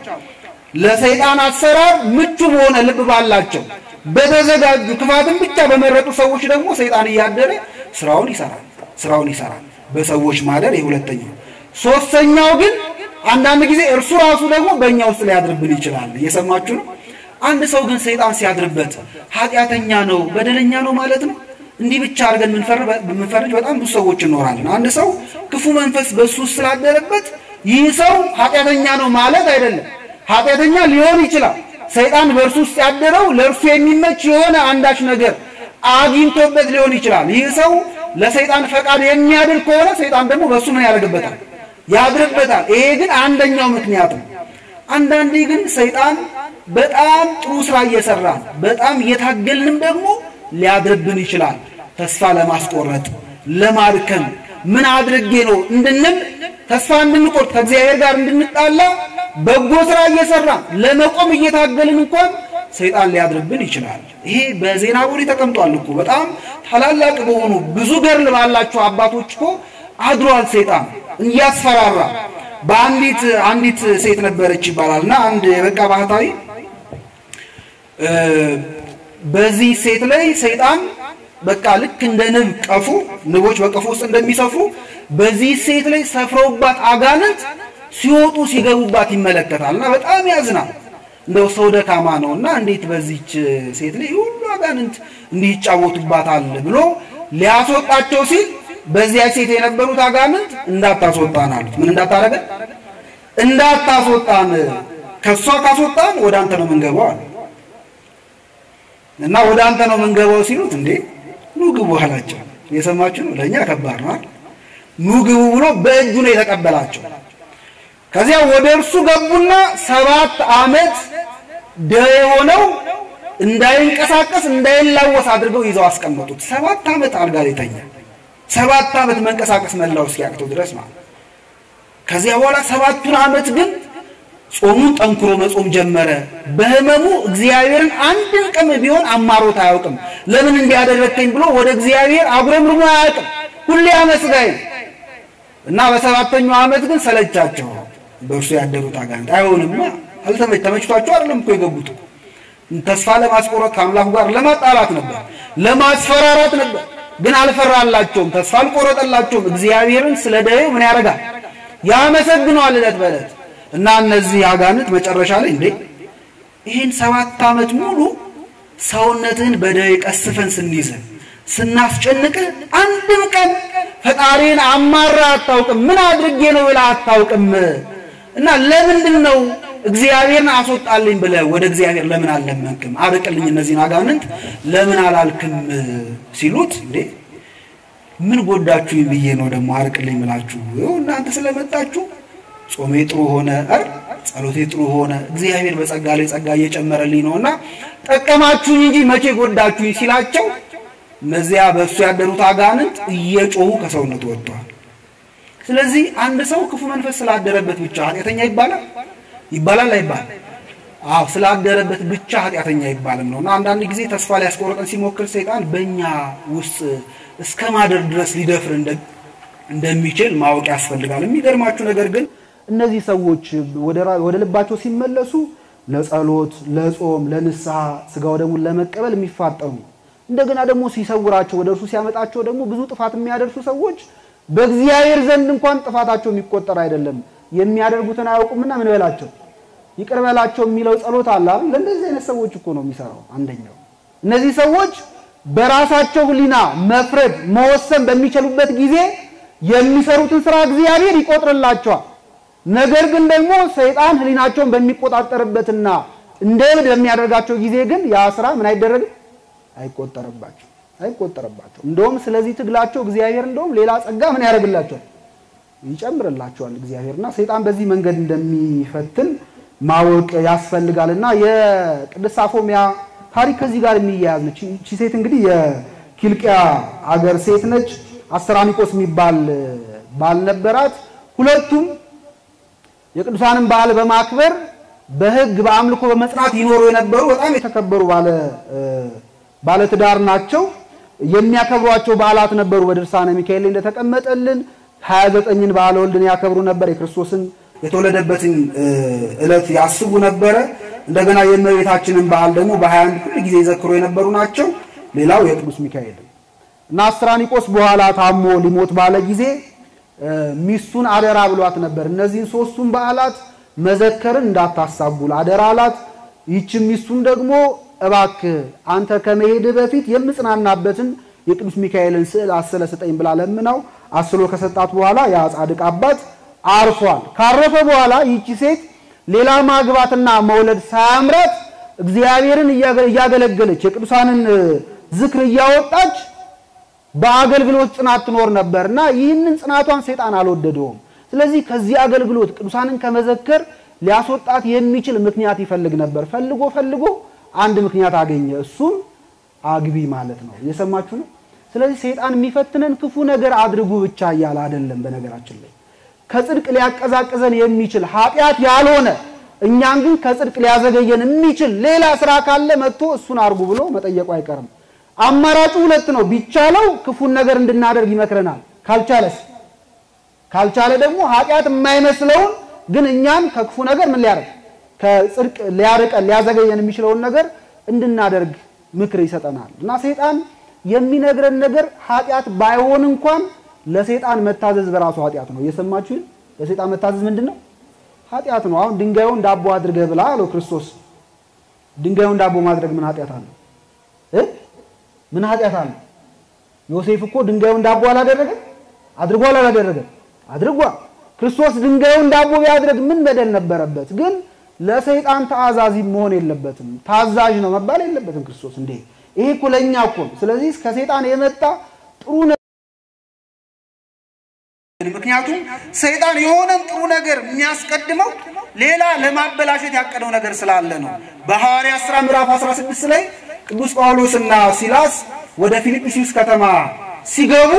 ለሰይጣን አሰራር ምቹ በሆነ ልብ ባላቸው በተዘጋጁ ክፋትን ብቻ በመረጡ ሰዎች ደግሞ ሰይጣን እያደረ ስራውን ይሰራል ስራውን ይሰራል። በሰዎች ማደር የሁለተኛው። ሶስተኛው ግን አንዳንድ ጊዜ እርሱ ራሱ ደግሞ በእኛ ውስጥ ሊያድርብን ይችላል። እየሰማችሁ ነው። አንድ ሰው ግን ሰይጣን ሲያድርበት ኃጢአተኛ ነው በደለኛ ነው ማለት ነው። እንዲህ ብቻ አድርገን የምንፈርጅ በጣም ብዙ ሰዎች እንኖራለን። አንድ ሰው ክፉ መንፈስ በእሱ ውስጥ ስላደረበት ይህ ሰው ኃጢአተኛ ነው ማለት አይደለም። ኃጢአተኛ ሊሆን ይችላል። ሰይጣን በእርሱ ውስጥ ያደረው ለእርሱ የሚመች የሆነ አንዳች ነገር አግኝቶበት ሊሆን ይችላል። ይህ ሰው ለሰይጣን ፈቃድ የሚያድር ከሆነ ሰይጣን ደግሞ በእሱ ምን ያደርግበታል? ያድርበታል። ይሄ ግን አንደኛው ምክንያት ነው። አንዳንዴ ግን ሰይጣን በጣም ጥሩ ስራ እየሰራን በጣም እየታገልንም ደግሞ ሊያድርብን ይችላል። ተስፋ ለማስቆረጥ ለማድከም ምን አድርጌ ነው እንድንል ተስፋ እንድንቆርጥ ከእግዚአብሔር ጋር እንድንጣላ በጎ ስራ እየሰራን ለመቆም እየታገልን እንኳን ሰይጣን ሊያድርብን ይችላል። ይሄ በዜና ቦሌ ተቀምጧል እኮ በጣም ታላላቅ በሆኑ ብዙ ገርል ባላቸው አባቶች እኮ አድሯል ሰይጣን እያስፈራራ። በአንዲት አንዲት ሴት ነበረች ይባላል እና አንድ የበቃ ባህታዊ በዚህ ሴት ላይ ሰይጣን በቃ ልክ እንደ ንብ ቀፉ ንቦች በቀፉ ውስጥ እንደሚሰፍሩ በዚህ ሴት ላይ ሰፍረውባት አጋንንት ሲወጡ ሲገቡባት ይመለከታል እና በጣም ያዝናል። እንደው ሰው ደካማ ነው እና እንዴት በዚች ሴት ላይ ሁሉ አጋንንት እንዲህ ይጫወቱባታል ብሎ ሊያስወጣቸው ሲል በዚያ ሴት የነበሩት አጋንንት እንዳታስወጣን አሉት። ምን እንዳታረገ እንዳታስወጣን፣ ከሷ ካስወጣን ወደ አንተ ነው የምንገባው አለ እና ወደ አንተ ነው የምንገባው ሲሉት እንዴ ኑ ግቡ አላቸው። የሰማችሁ ነው። ለእኛ ከባድ ነው። ኑ ግቡ ብሎ በእጁ ነው የተቀበላቸው። ከዚያ ወደ እርሱ ገቡና ሰባት ዓመት ደዌ ሆነው እንዳይንቀሳቀስ እንዳይላወስ አድርገው ይዘው አስቀመጡት። ሰባት ዓመት አልጋ ላይ ተኛ። ሰባት ዓመት መንቀሳቀስ መላው እስኪያቅተው ድረስ ማለት። ከዚያ በኋላ ሰባቱን ዓመት ግን ጾሙን ጠንክሮ መጾም ጀመረ። በህመሙ እግዚአብሔርን አንድን ቀን ቢሆን አማሮት አያውቅም። ለምን እንዲያደረግከኝ ብሎ ወደ እግዚአብሔር አጉረምርሞ አያውቅም። ሁሌ አመስጋኝ እና በሰባተኛው ዓመት ግን ሰለቻቸው። በእርሱ ያደሩት አጋንንት አይሆንማ፣ አልተመች ተመችቷቸው አይደለም እኮ የገቡት ተስፋ ለማስቆረጥ ከአምላኩ ጋር ለማጣላት ነበር፣ ለማስፈራራት ነበር። ግን አልፈራላቸውም፣ ተስፋ አልቆረጠላቸውም። እግዚአብሔርን ስለ ደዌው ምን ያደርጋል? ያመሰግነዋል ዕለት በዕለት እና እነዚህ አጋንንት መጨረሻ ላይ እንዴ ይህን ሰባት ዓመት ሙሉ ሰውነትህን በደዌ ቀስፈን ስንይዝህ ስናስጨንቅህ አንድም ቀን ፈጣሪን አማራ አታውቅም። ምን አድርጌ ነው ብለህ አታውቅም። እና ለምንድን ነው እግዚአብሔርን አስወጣልኝ ብለህ ወደ እግዚአብሔር ለምን አልለመንክም? አርቅልኝ እነዚህን አጋንንት ለምን አላልክም? ሲሉት እንዴ ምን ጎዳችሁኝ ብዬ ነው ደግሞ አርቅልኝ ብላችሁ እናንተ ስለመጣችሁ ጾሜ ጥሩ ሆነ አይደል? ጸሎቴ ጥሩ ሆነ። እግዚአብሔር በጸጋ ላይ ጸጋ እየጨመረልኝ ነውና ጠቀማችሁኝ እንጂ መቼ ጎዳችሁኝ ሲላቸው እነዚያ በእሱ ያደሩት አጋንንት እየጮሁ ከሰውነቱ ወጥተዋል። ስለዚህ አንድ ሰው ክፉ መንፈስ ስላደረበት ብቻ ኃጢአተኛ ይባላል ይባላል አይባልም? አዎ ስላደረበት ብቻ ኃጢአተኛ ይባልም ነውና አንዳንድ ጊዜ ተስፋ ሊያስቆርጠን ሲሞክር ሰይጣን በእኛ ውስጥ እስከ ማደር ድረስ ሊደፍር እንደሚችል ማወቅ ያስፈልጋል። የሚገርማችሁ ነገር ግን እነዚህ ሰዎች ወደ ልባቸው ሲመለሱ ለጸሎት፣ ለጾም፣ ለንስሐ ስጋው ደሙን ለመቀበል የሚፋጠኑ እንደገና ደግሞ ሲሰውራቸው ወደ እርሱ ሲያመጣቸው ደግሞ ብዙ ጥፋት የሚያደርሱ ሰዎች በእግዚአብሔር ዘንድ እንኳን ጥፋታቸው የሚቆጠር አይደለም። የሚያደርጉትን አያውቁምና ምን በላቸው ይቅር በላቸው የሚለው ጸሎት አለ አይደል? ለእንደዚህ አይነት ሰዎች እኮ ነው የሚሰራው። አንደኛው እነዚህ ሰዎች በራሳቸው ሕሊና መፍረድ መወሰን በሚችሉበት ጊዜ የሚሰሩትን ስራ እግዚአብሔር ይቆጥርላቸዋል። ነገር ግን ደግሞ ሰይጣን ሕሊናቸውን በሚቆጣጠርበትና እንደ እብድ በሚያደርጋቸው ጊዜ ግን ያ ስራ ምን አይደረግም አይቆጠርባቸው አይቆጠርባቸው። እንደውም ስለዚህ ትግላቸው እግዚአብሔር እንደውም ሌላ ጸጋ ምን ያደርግላቸዋል ይጨምርላቸዋል እግዚአብሔርና ሰይጣን በዚህ መንገድ እንደሚፈትን ማወቅ ያስፈልጋል። እና የቅድስት አፎሚያ ታሪክ ከዚህ ጋር የሚያያዝ ነች። እቺ ሴት እንግዲህ የኪልቅያ አገር ሴት ነች። አስተራኒቆስ የሚባል ባል ነበራት። ሁለቱም የቅዱሳንን በዓል በማክበር በሕግ በአምልኮ በመጽናት ይኖሩ የነበሩ በጣም የተከበሩ ባለ ባለትዳር ናቸው። የሚያከብሯቸው በዓላት ነበሩ። በድርሳነ ሚካኤል ላይ እንደተቀመጠልን 29ን በዓለ ወልድን ያከብሩ ነበር። የክርስቶስን የተወለደበትን ዕለት ያስቡ ነበረ። እንደገና የእመቤታችንን በዓል ደግሞ በ21 ሁል ጊዜ ይዘክሩ የነበሩ ናቸው። ሌላው የቅዱስ ሚካኤል እና አስትራኒቆስ በኋላ ታሞ ሊሞት ባለ ጊዜ ሚስቱን አደራ ብሏት ነበር። እነዚህን ሶስቱን በዓላት መዘከርን እንዳታሳቡል አደራ አላት። ይህችም ሚስቱን ደግሞ እባክህ አንተ ከመሄድህ በፊት የምጽናናበትን የቅዱስ ሚካኤልን ስዕል አስለ ስጠኝ ብላ ለምናው አስሎ ከሰጣት በኋላ ያ ጻድቅ አባት አርፏል። ካረፈ በኋላ ይቺ ሴት ሌላ ማግባትና መውለድ ሳያምራት እግዚአብሔርን እያገለገለች የቅዱሳንን ዝክር እያወጣች በአገልግሎት ጽናት ትኖር ነበር እና ይህንን ጽናቷን ሰይጣን አልወደደውም። ስለዚህ ከዚህ አገልግሎት ቅዱሳንን ከመዘከር ሊያስወጣት የሚችል ምክንያት ይፈልግ ነበር። ፈልጎ ፈልጎ አንድ ምክንያት አገኘ። እሱም አግቢ ማለት ነው። እየሰማችሁ ነው። ስለዚህ ሰይጣን የሚፈትነን ክፉ ነገር አድርጉ ብቻ እያለ አይደለም። በነገራችን ላይ ከጽድቅ ሊያቀዛቅዘን የሚችል ኃጢአት ያልሆነ እኛን ግን ከጽድቅ ሊያዘገየን የሚችል ሌላ ስራ ካለ መጥቶ እሱን አርጉ ብሎ መጠየቁ አይቀርም። አማራጩ ሁለት ነው። ቢቻለው ክፉን ነገር እንድናደርግ ይመክረናል። ካልቻለስ ካልቻለ ደግሞ ኃጢአት የማይመስለውን ግን እኛን ከክፉ ነገር ምን ሊያደርግ ከጽድቅ ሊያርቀን ሊያዘገየን የሚችለውን ነገር እንድናደርግ ምክር ይሰጠናል። እና ሰይጣን የሚነግረን ነገር ኃጢአት ባይሆን እንኳን ለሰይጣን መታዘዝ በራሱ ኃጢአት ነው። እየሰማችሁ ለሰይጣን መታዘዝ ምንድን ነው? ኃጢአት ነው። አሁን ድንጋዩን ዳቦ አድርገህ ብላ አለው ክርስቶስ። ድንጋዩን ዳቦ ማድረግ ምን ኃጢአት አለው? ምን ኃጢአት አለው? ዮሴፍ እኮ ድንጋዩን ዳቦ አላደረገም? አድርጓል አላደረገም? አድርጓል። ክርስቶስ ድንጋዩን ዳቦ ቢያድርግ ምን በደል ነበረበት? ግን ለሰይጣን ተአዛዚ መሆን የለበትም። ታዛዥ ነው መባል የለበትም ክርስቶስ። እንዴ ይሄ እኮ ለእኛ እኮ ነው። ስለዚህ ከሰይጣን የመጣ ጥሩ ምክንያቱም ሰይጣን የሆነን ጥሩ ነገር የሚያስቀድመው ሌላ ለማበላሸት ያቀደው ነገር ስላለ ነው። በሐዋርያት ሥራ ምዕራፍ 16 ላይ ቅዱስ ጳውሎስና ሲላስ ወደ ፊልጵስዩስ ከተማ ሲገቡ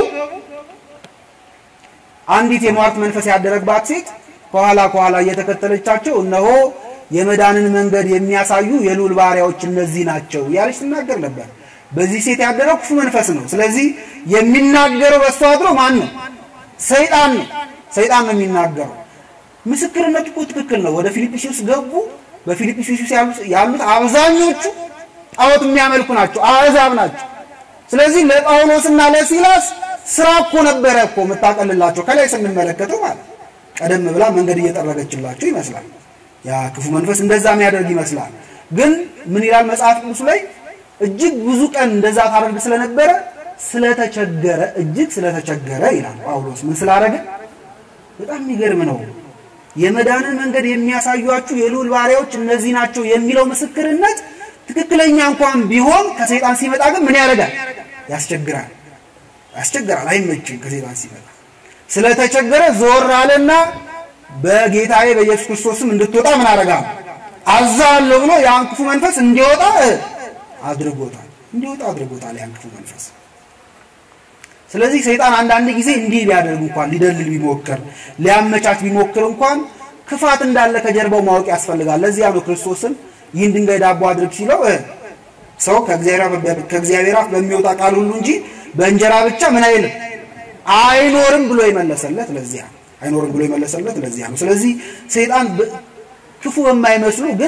አንዲት የሟርት መንፈስ ያደረባት ሴት ከኋላ ከኋላ እየተከተለቻቸው እነሆ የመዳንን መንገድ የሚያሳዩ የልዑል ባሪያዎች እነዚህ ናቸው እያለች ትናገር ነበር። በዚህ ሴት ያደረው ክፉ መንፈስ ነው። ስለዚህ የሚናገረው በእሷ አድሮ ማን ነው? ሰይጣን ነው። ሰይጣን ነው የሚናገረው። ምስክርነቱ እኮ ትክክል ነው። ወደ ፊልጵስዩስ ገቡ። በፊልጵስዩስ ያሉት አብዛኞቹ ጣዖት የሚያመልኩ ናቸው፣ አሕዛብ ናቸው። ስለዚህ ለጳውሎስና ለሲላስ ስራ እኮ ነበረ እኮ የምታቀልላቸው ከላይ ስንመለከተው ማለት ቀደም ብላ መንገድ እየጠረገችላቸው ይመስላል። ያ ክፉ መንፈስ እንደዛ የሚያደርግ ይመስላል። ግን ምን ይላል መጽሐፍ ቅዱስ ላይ እጅግ ብዙ ቀን እንደዛ ታደርግ ስለነበረ ስለተቸገረ እጅግ ስለተቸገረ ይላል ጳውሎስ። ምን ስላደረገ? በጣም የሚገርም ነው። የመዳንን መንገድ የሚያሳዩአችሁ የልዑል ባሪያዎች እነዚህ ናቸው የሚለው ምስክርነት ትክክለኛ እንኳን ቢሆን ከሰይጣን ሲመጣ ግን ምን ያደርጋል? ያስቸግራል፣ ያስቸግራል። አይመችም ከሰይጣን ሲመጣ። ስለተቸገረ ዞር አለና በጌታዬ በኢየሱስ ክርስቶስም እንድትወጣ ምን አደርጋለሁ አዛለሁ ብሎ ያን ክፉ መንፈስ እንዲወጣ አድርጎታል። እንዲወጣ አድርጎታል ያን ክፉ መንፈስ። ስለዚህ ሰይጣን አንዳንድ ጊዜ እንዲህ ሊያደርግ እንኳን ሊደልል ቢሞክር ሊያመቻች ቢሞክር እንኳን ክፋት እንዳለ ከጀርባው ማወቅ ያስፈልጋል። ለዚያ ነው ክርስቶስን ይህን ድንጋይ ዳቦ አድርግ ሲለው ሰው ከእግዚአብሔር አፍ በሚወጣ ቃል ሁሉ እንጂ በእንጀራ ብቻ ምን አይልም አይኖርም ብሎ የመለሰለት ለዚያ አይኖርም ብሎ የመለሰለት ለዚያ ነው። ስለዚህ ሰይጣን ክፉ በማይመስሉ ግን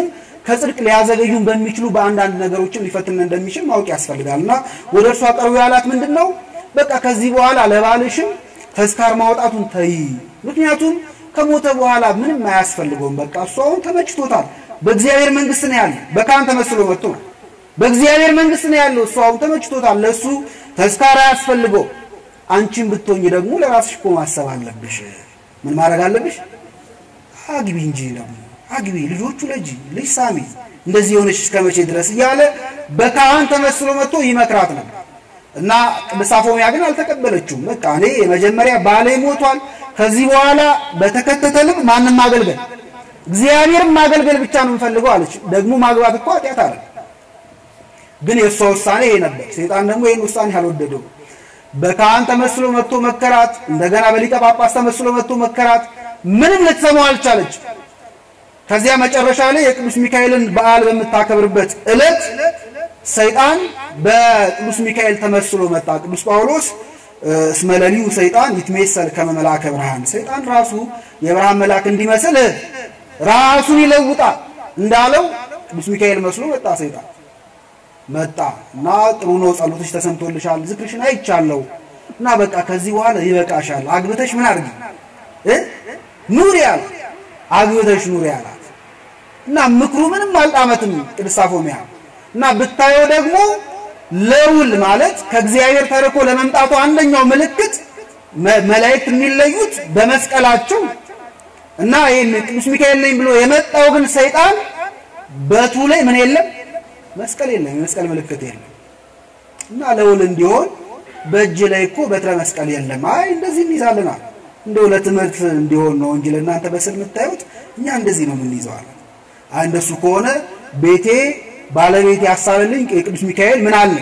ከጽድቅ ሊያዘገዩን በሚችሉ በአንዳንድ ነገሮችም ሊፈትን እንደሚችል ማወቅ ያስፈልጋል እና ወደ እርሷ ቀርቦ ያላት ምንድን ነው? በቃ ከዚህ በኋላ ለባልሽም ተስካር ማውጣቱን ተይ። ምክንያቱም ከሞተ በኋላ ምንም አያስፈልገውም። በቃ እሱ አሁን ተመችቶታል። በእግዚአብሔር መንግስት ነው ያለው። በካህን ተመስሎ መጥቶ ነው። በእግዚአብሔር መንግስት ነው ያለው። እሱ አሁን ተመችቶታል። ለእሱ ተስካር አያስፈልገው። አንቺን ብትሆኝ ደግሞ ለራስሽ እኮ ማሰብ አለብሽ። ምን ማድረግ አለብሽ? አግቢ እንጂ ደግሞ አግቢ፣ ልጆቹ ለጂ ልጅ ሳሚ፣ እንደዚህ የሆነች እስከ መቼ ድረስ እያለ በካህን ተመስሎ መጥቶ ይመክራት ነበር። እና ቅድስት አፎምያ ግን አልተቀበለችውም። በቃ እኔ የመጀመሪያ ባሌ ሞቷል፣ ከዚህ በኋላ በተከተተ ልብ ማንም ማገልገል እግዚአብሔርን ማገልገል ብቻ ነው የምፈልገው አለች። ደግሞ ማግባት እኮ ኃጢአት አለ። ግን የእሷ ውሳኔ ይሄ ነበር። ሰይጣን ደግሞ ይህን ውሳኔ አልወደደው። በካህን ተመስሎ መጥቶ መከራት፣ እንደገና በሊቀ ጳጳስ ተመስሎ መጥቶ መከራት። ምንም ልትሰማው አልቻለች። ከዚያ መጨረሻ ላይ የቅዱስ ሚካኤልን በዓል በምታከብርበት ዕለት ሰይጣን በቅዱስ ሚካኤል ተመስሎ መጣ። ቅዱስ ጳውሎስ እስመ ሌሊሁ ሰይጣን ይትሜሰል ከመ መልአከ ብርሃን፣ ሰይጣን ራሱ የብርሃን መልአክ እንዲመስል ራሱን ይለውጣል እንዳለው ቅዱስ ሚካኤል መስሎ መጣ። ሰይጣን መጣ እና ጥሩ ነው፣ ጸሎትሽ ተሰምቶልሻል፣ ዝክርሽን አይቻለሁ እና በቃ ከዚህ በኋላ ይበቃሻል፣ አግብተሽ ምን አድርጊ እ ኑሪ አለ። አግብተሽ ኑሪ አላት እና ምክሩ ምንም አልጣመትም ቅድስት አፎምያ እና ብታየው ደግሞ ለውል ማለት ከእግዚአብሔር ተርኮ ለመምጣቱ አንደኛው ምልክት መላእክት የሚለዩት በመስቀላቸው እና ይህን ቅዱስ ሚካኤል ነኝ ብሎ የመጣው ግን ሰይጣን በቱ ላይ ምን የለም መስቀል የለም፣ የመስቀል ምልክት የለም። እና ለውል እንዲሆን በእጅ ላይ እኮ በትረ መስቀል የለም። አይ እንደዚህ እንይዛለናል እንደው ለትምህርት እንዲሆን ነው እንጂ ለእናንተ በስዕል የምታዩት እኛ እንደዚህ ነው የምንይዘዋለን። አይ እንደሱ ከሆነ ቤቴ ባለቤት ያሳለልኝ የቅዱስ ሚካኤል ምን አለ?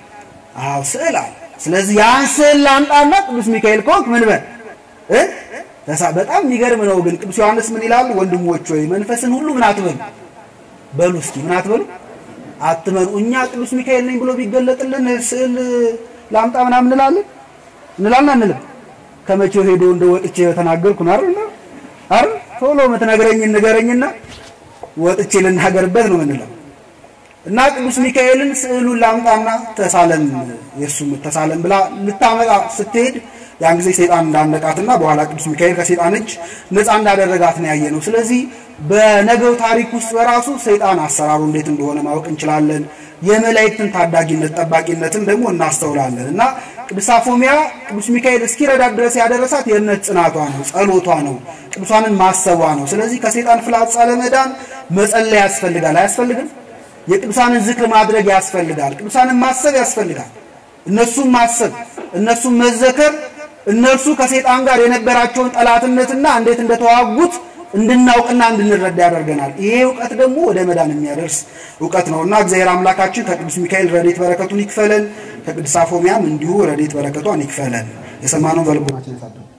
አዎ ስዕል አለ። ስለዚህ ያን ስዕል ላምጣና ቅዱስ ሚካኤል ከሆንክ ምን በል እ ተሳ በጣም የሚገርም ነው። ግን ቅዱስ ዮሐንስ ምን ይላሉ? ወንድሞች ወይ መንፈስን ሁሉ ምን አትበሉ በሉ እስኪ ምን አትበሉ አትመኑ። እኛ ቅዱስ ሚካኤል ነኝ ብሎ ቢገለጥልን ስዕል ላምጣ ምናምን እንላለን እንላለን አንልም። ከመቼው ሄዶ እንደ ወጥቼ ተናገርኩ ነው አይደል? አይደል? ቶሎ የምትነግረኝን ንገረኝና ወጥቼ ልናገርበት ነው የምንለው። እና ቅዱስ ሚካኤልን ስዕሉን ላምጣና ተሳለም የእሱ ተሳለም ብላ ልታመጣ ስትሄድ ያን ጊዜ ሰይጣን እንዳነቃትና በኋላ ቅዱስ ሚካኤል ከሰይጣን እጅ ነፃ እንዳደረጋት ነው ያየነው። ስለዚህ በነገው ታሪክ ውስጥ በራሱ ሰይጣን አሰራሩ እንዴት እንደሆነ ማወቅ እንችላለን። የመላእክትን ታዳጊነት ጠባቂነትን ደግሞ እናስተውላለን። እና ቅዱስ አፎምያ ቅዱስ ሚካኤል እስኪረዳት ድረስ ያደረሳት የእምነት ጽናቷ ነው፣ ጸሎቷ ነው፣ ቅዱሳንን ማሰቧ ነው። ስለዚህ ከሰይጣን ፍላጻ ለመዳን መጸለይ ያስፈልጋል። አያስፈልግም? የቅዱሳንን ዝክር ማድረግ ያስፈልጋል። ቅዱሳንን ማሰብ ያስፈልጋል። እነሱም ማሰብ እነሱም መዘከር እነርሱ ከሰይጣን ጋር የነበራቸውን ጠላትነትና እንዴት እንደተዋጉት እንድናውቅና እንድንረዳ ያደርገናል። ይሄ እውቀት ደግሞ ወደ መዳን የሚያደርስ እውቀት ነውና እግዚአብሔር አምላካችን ከቅዱስ ሚካኤል ረድኤት በረከቱን ይክፈለን፣ ከቅዱስ አፎምያም እንዲሁ ረድኤት በረከቷን ይክፈለን። የሰማነውን በልቦናችን ያሳድረን።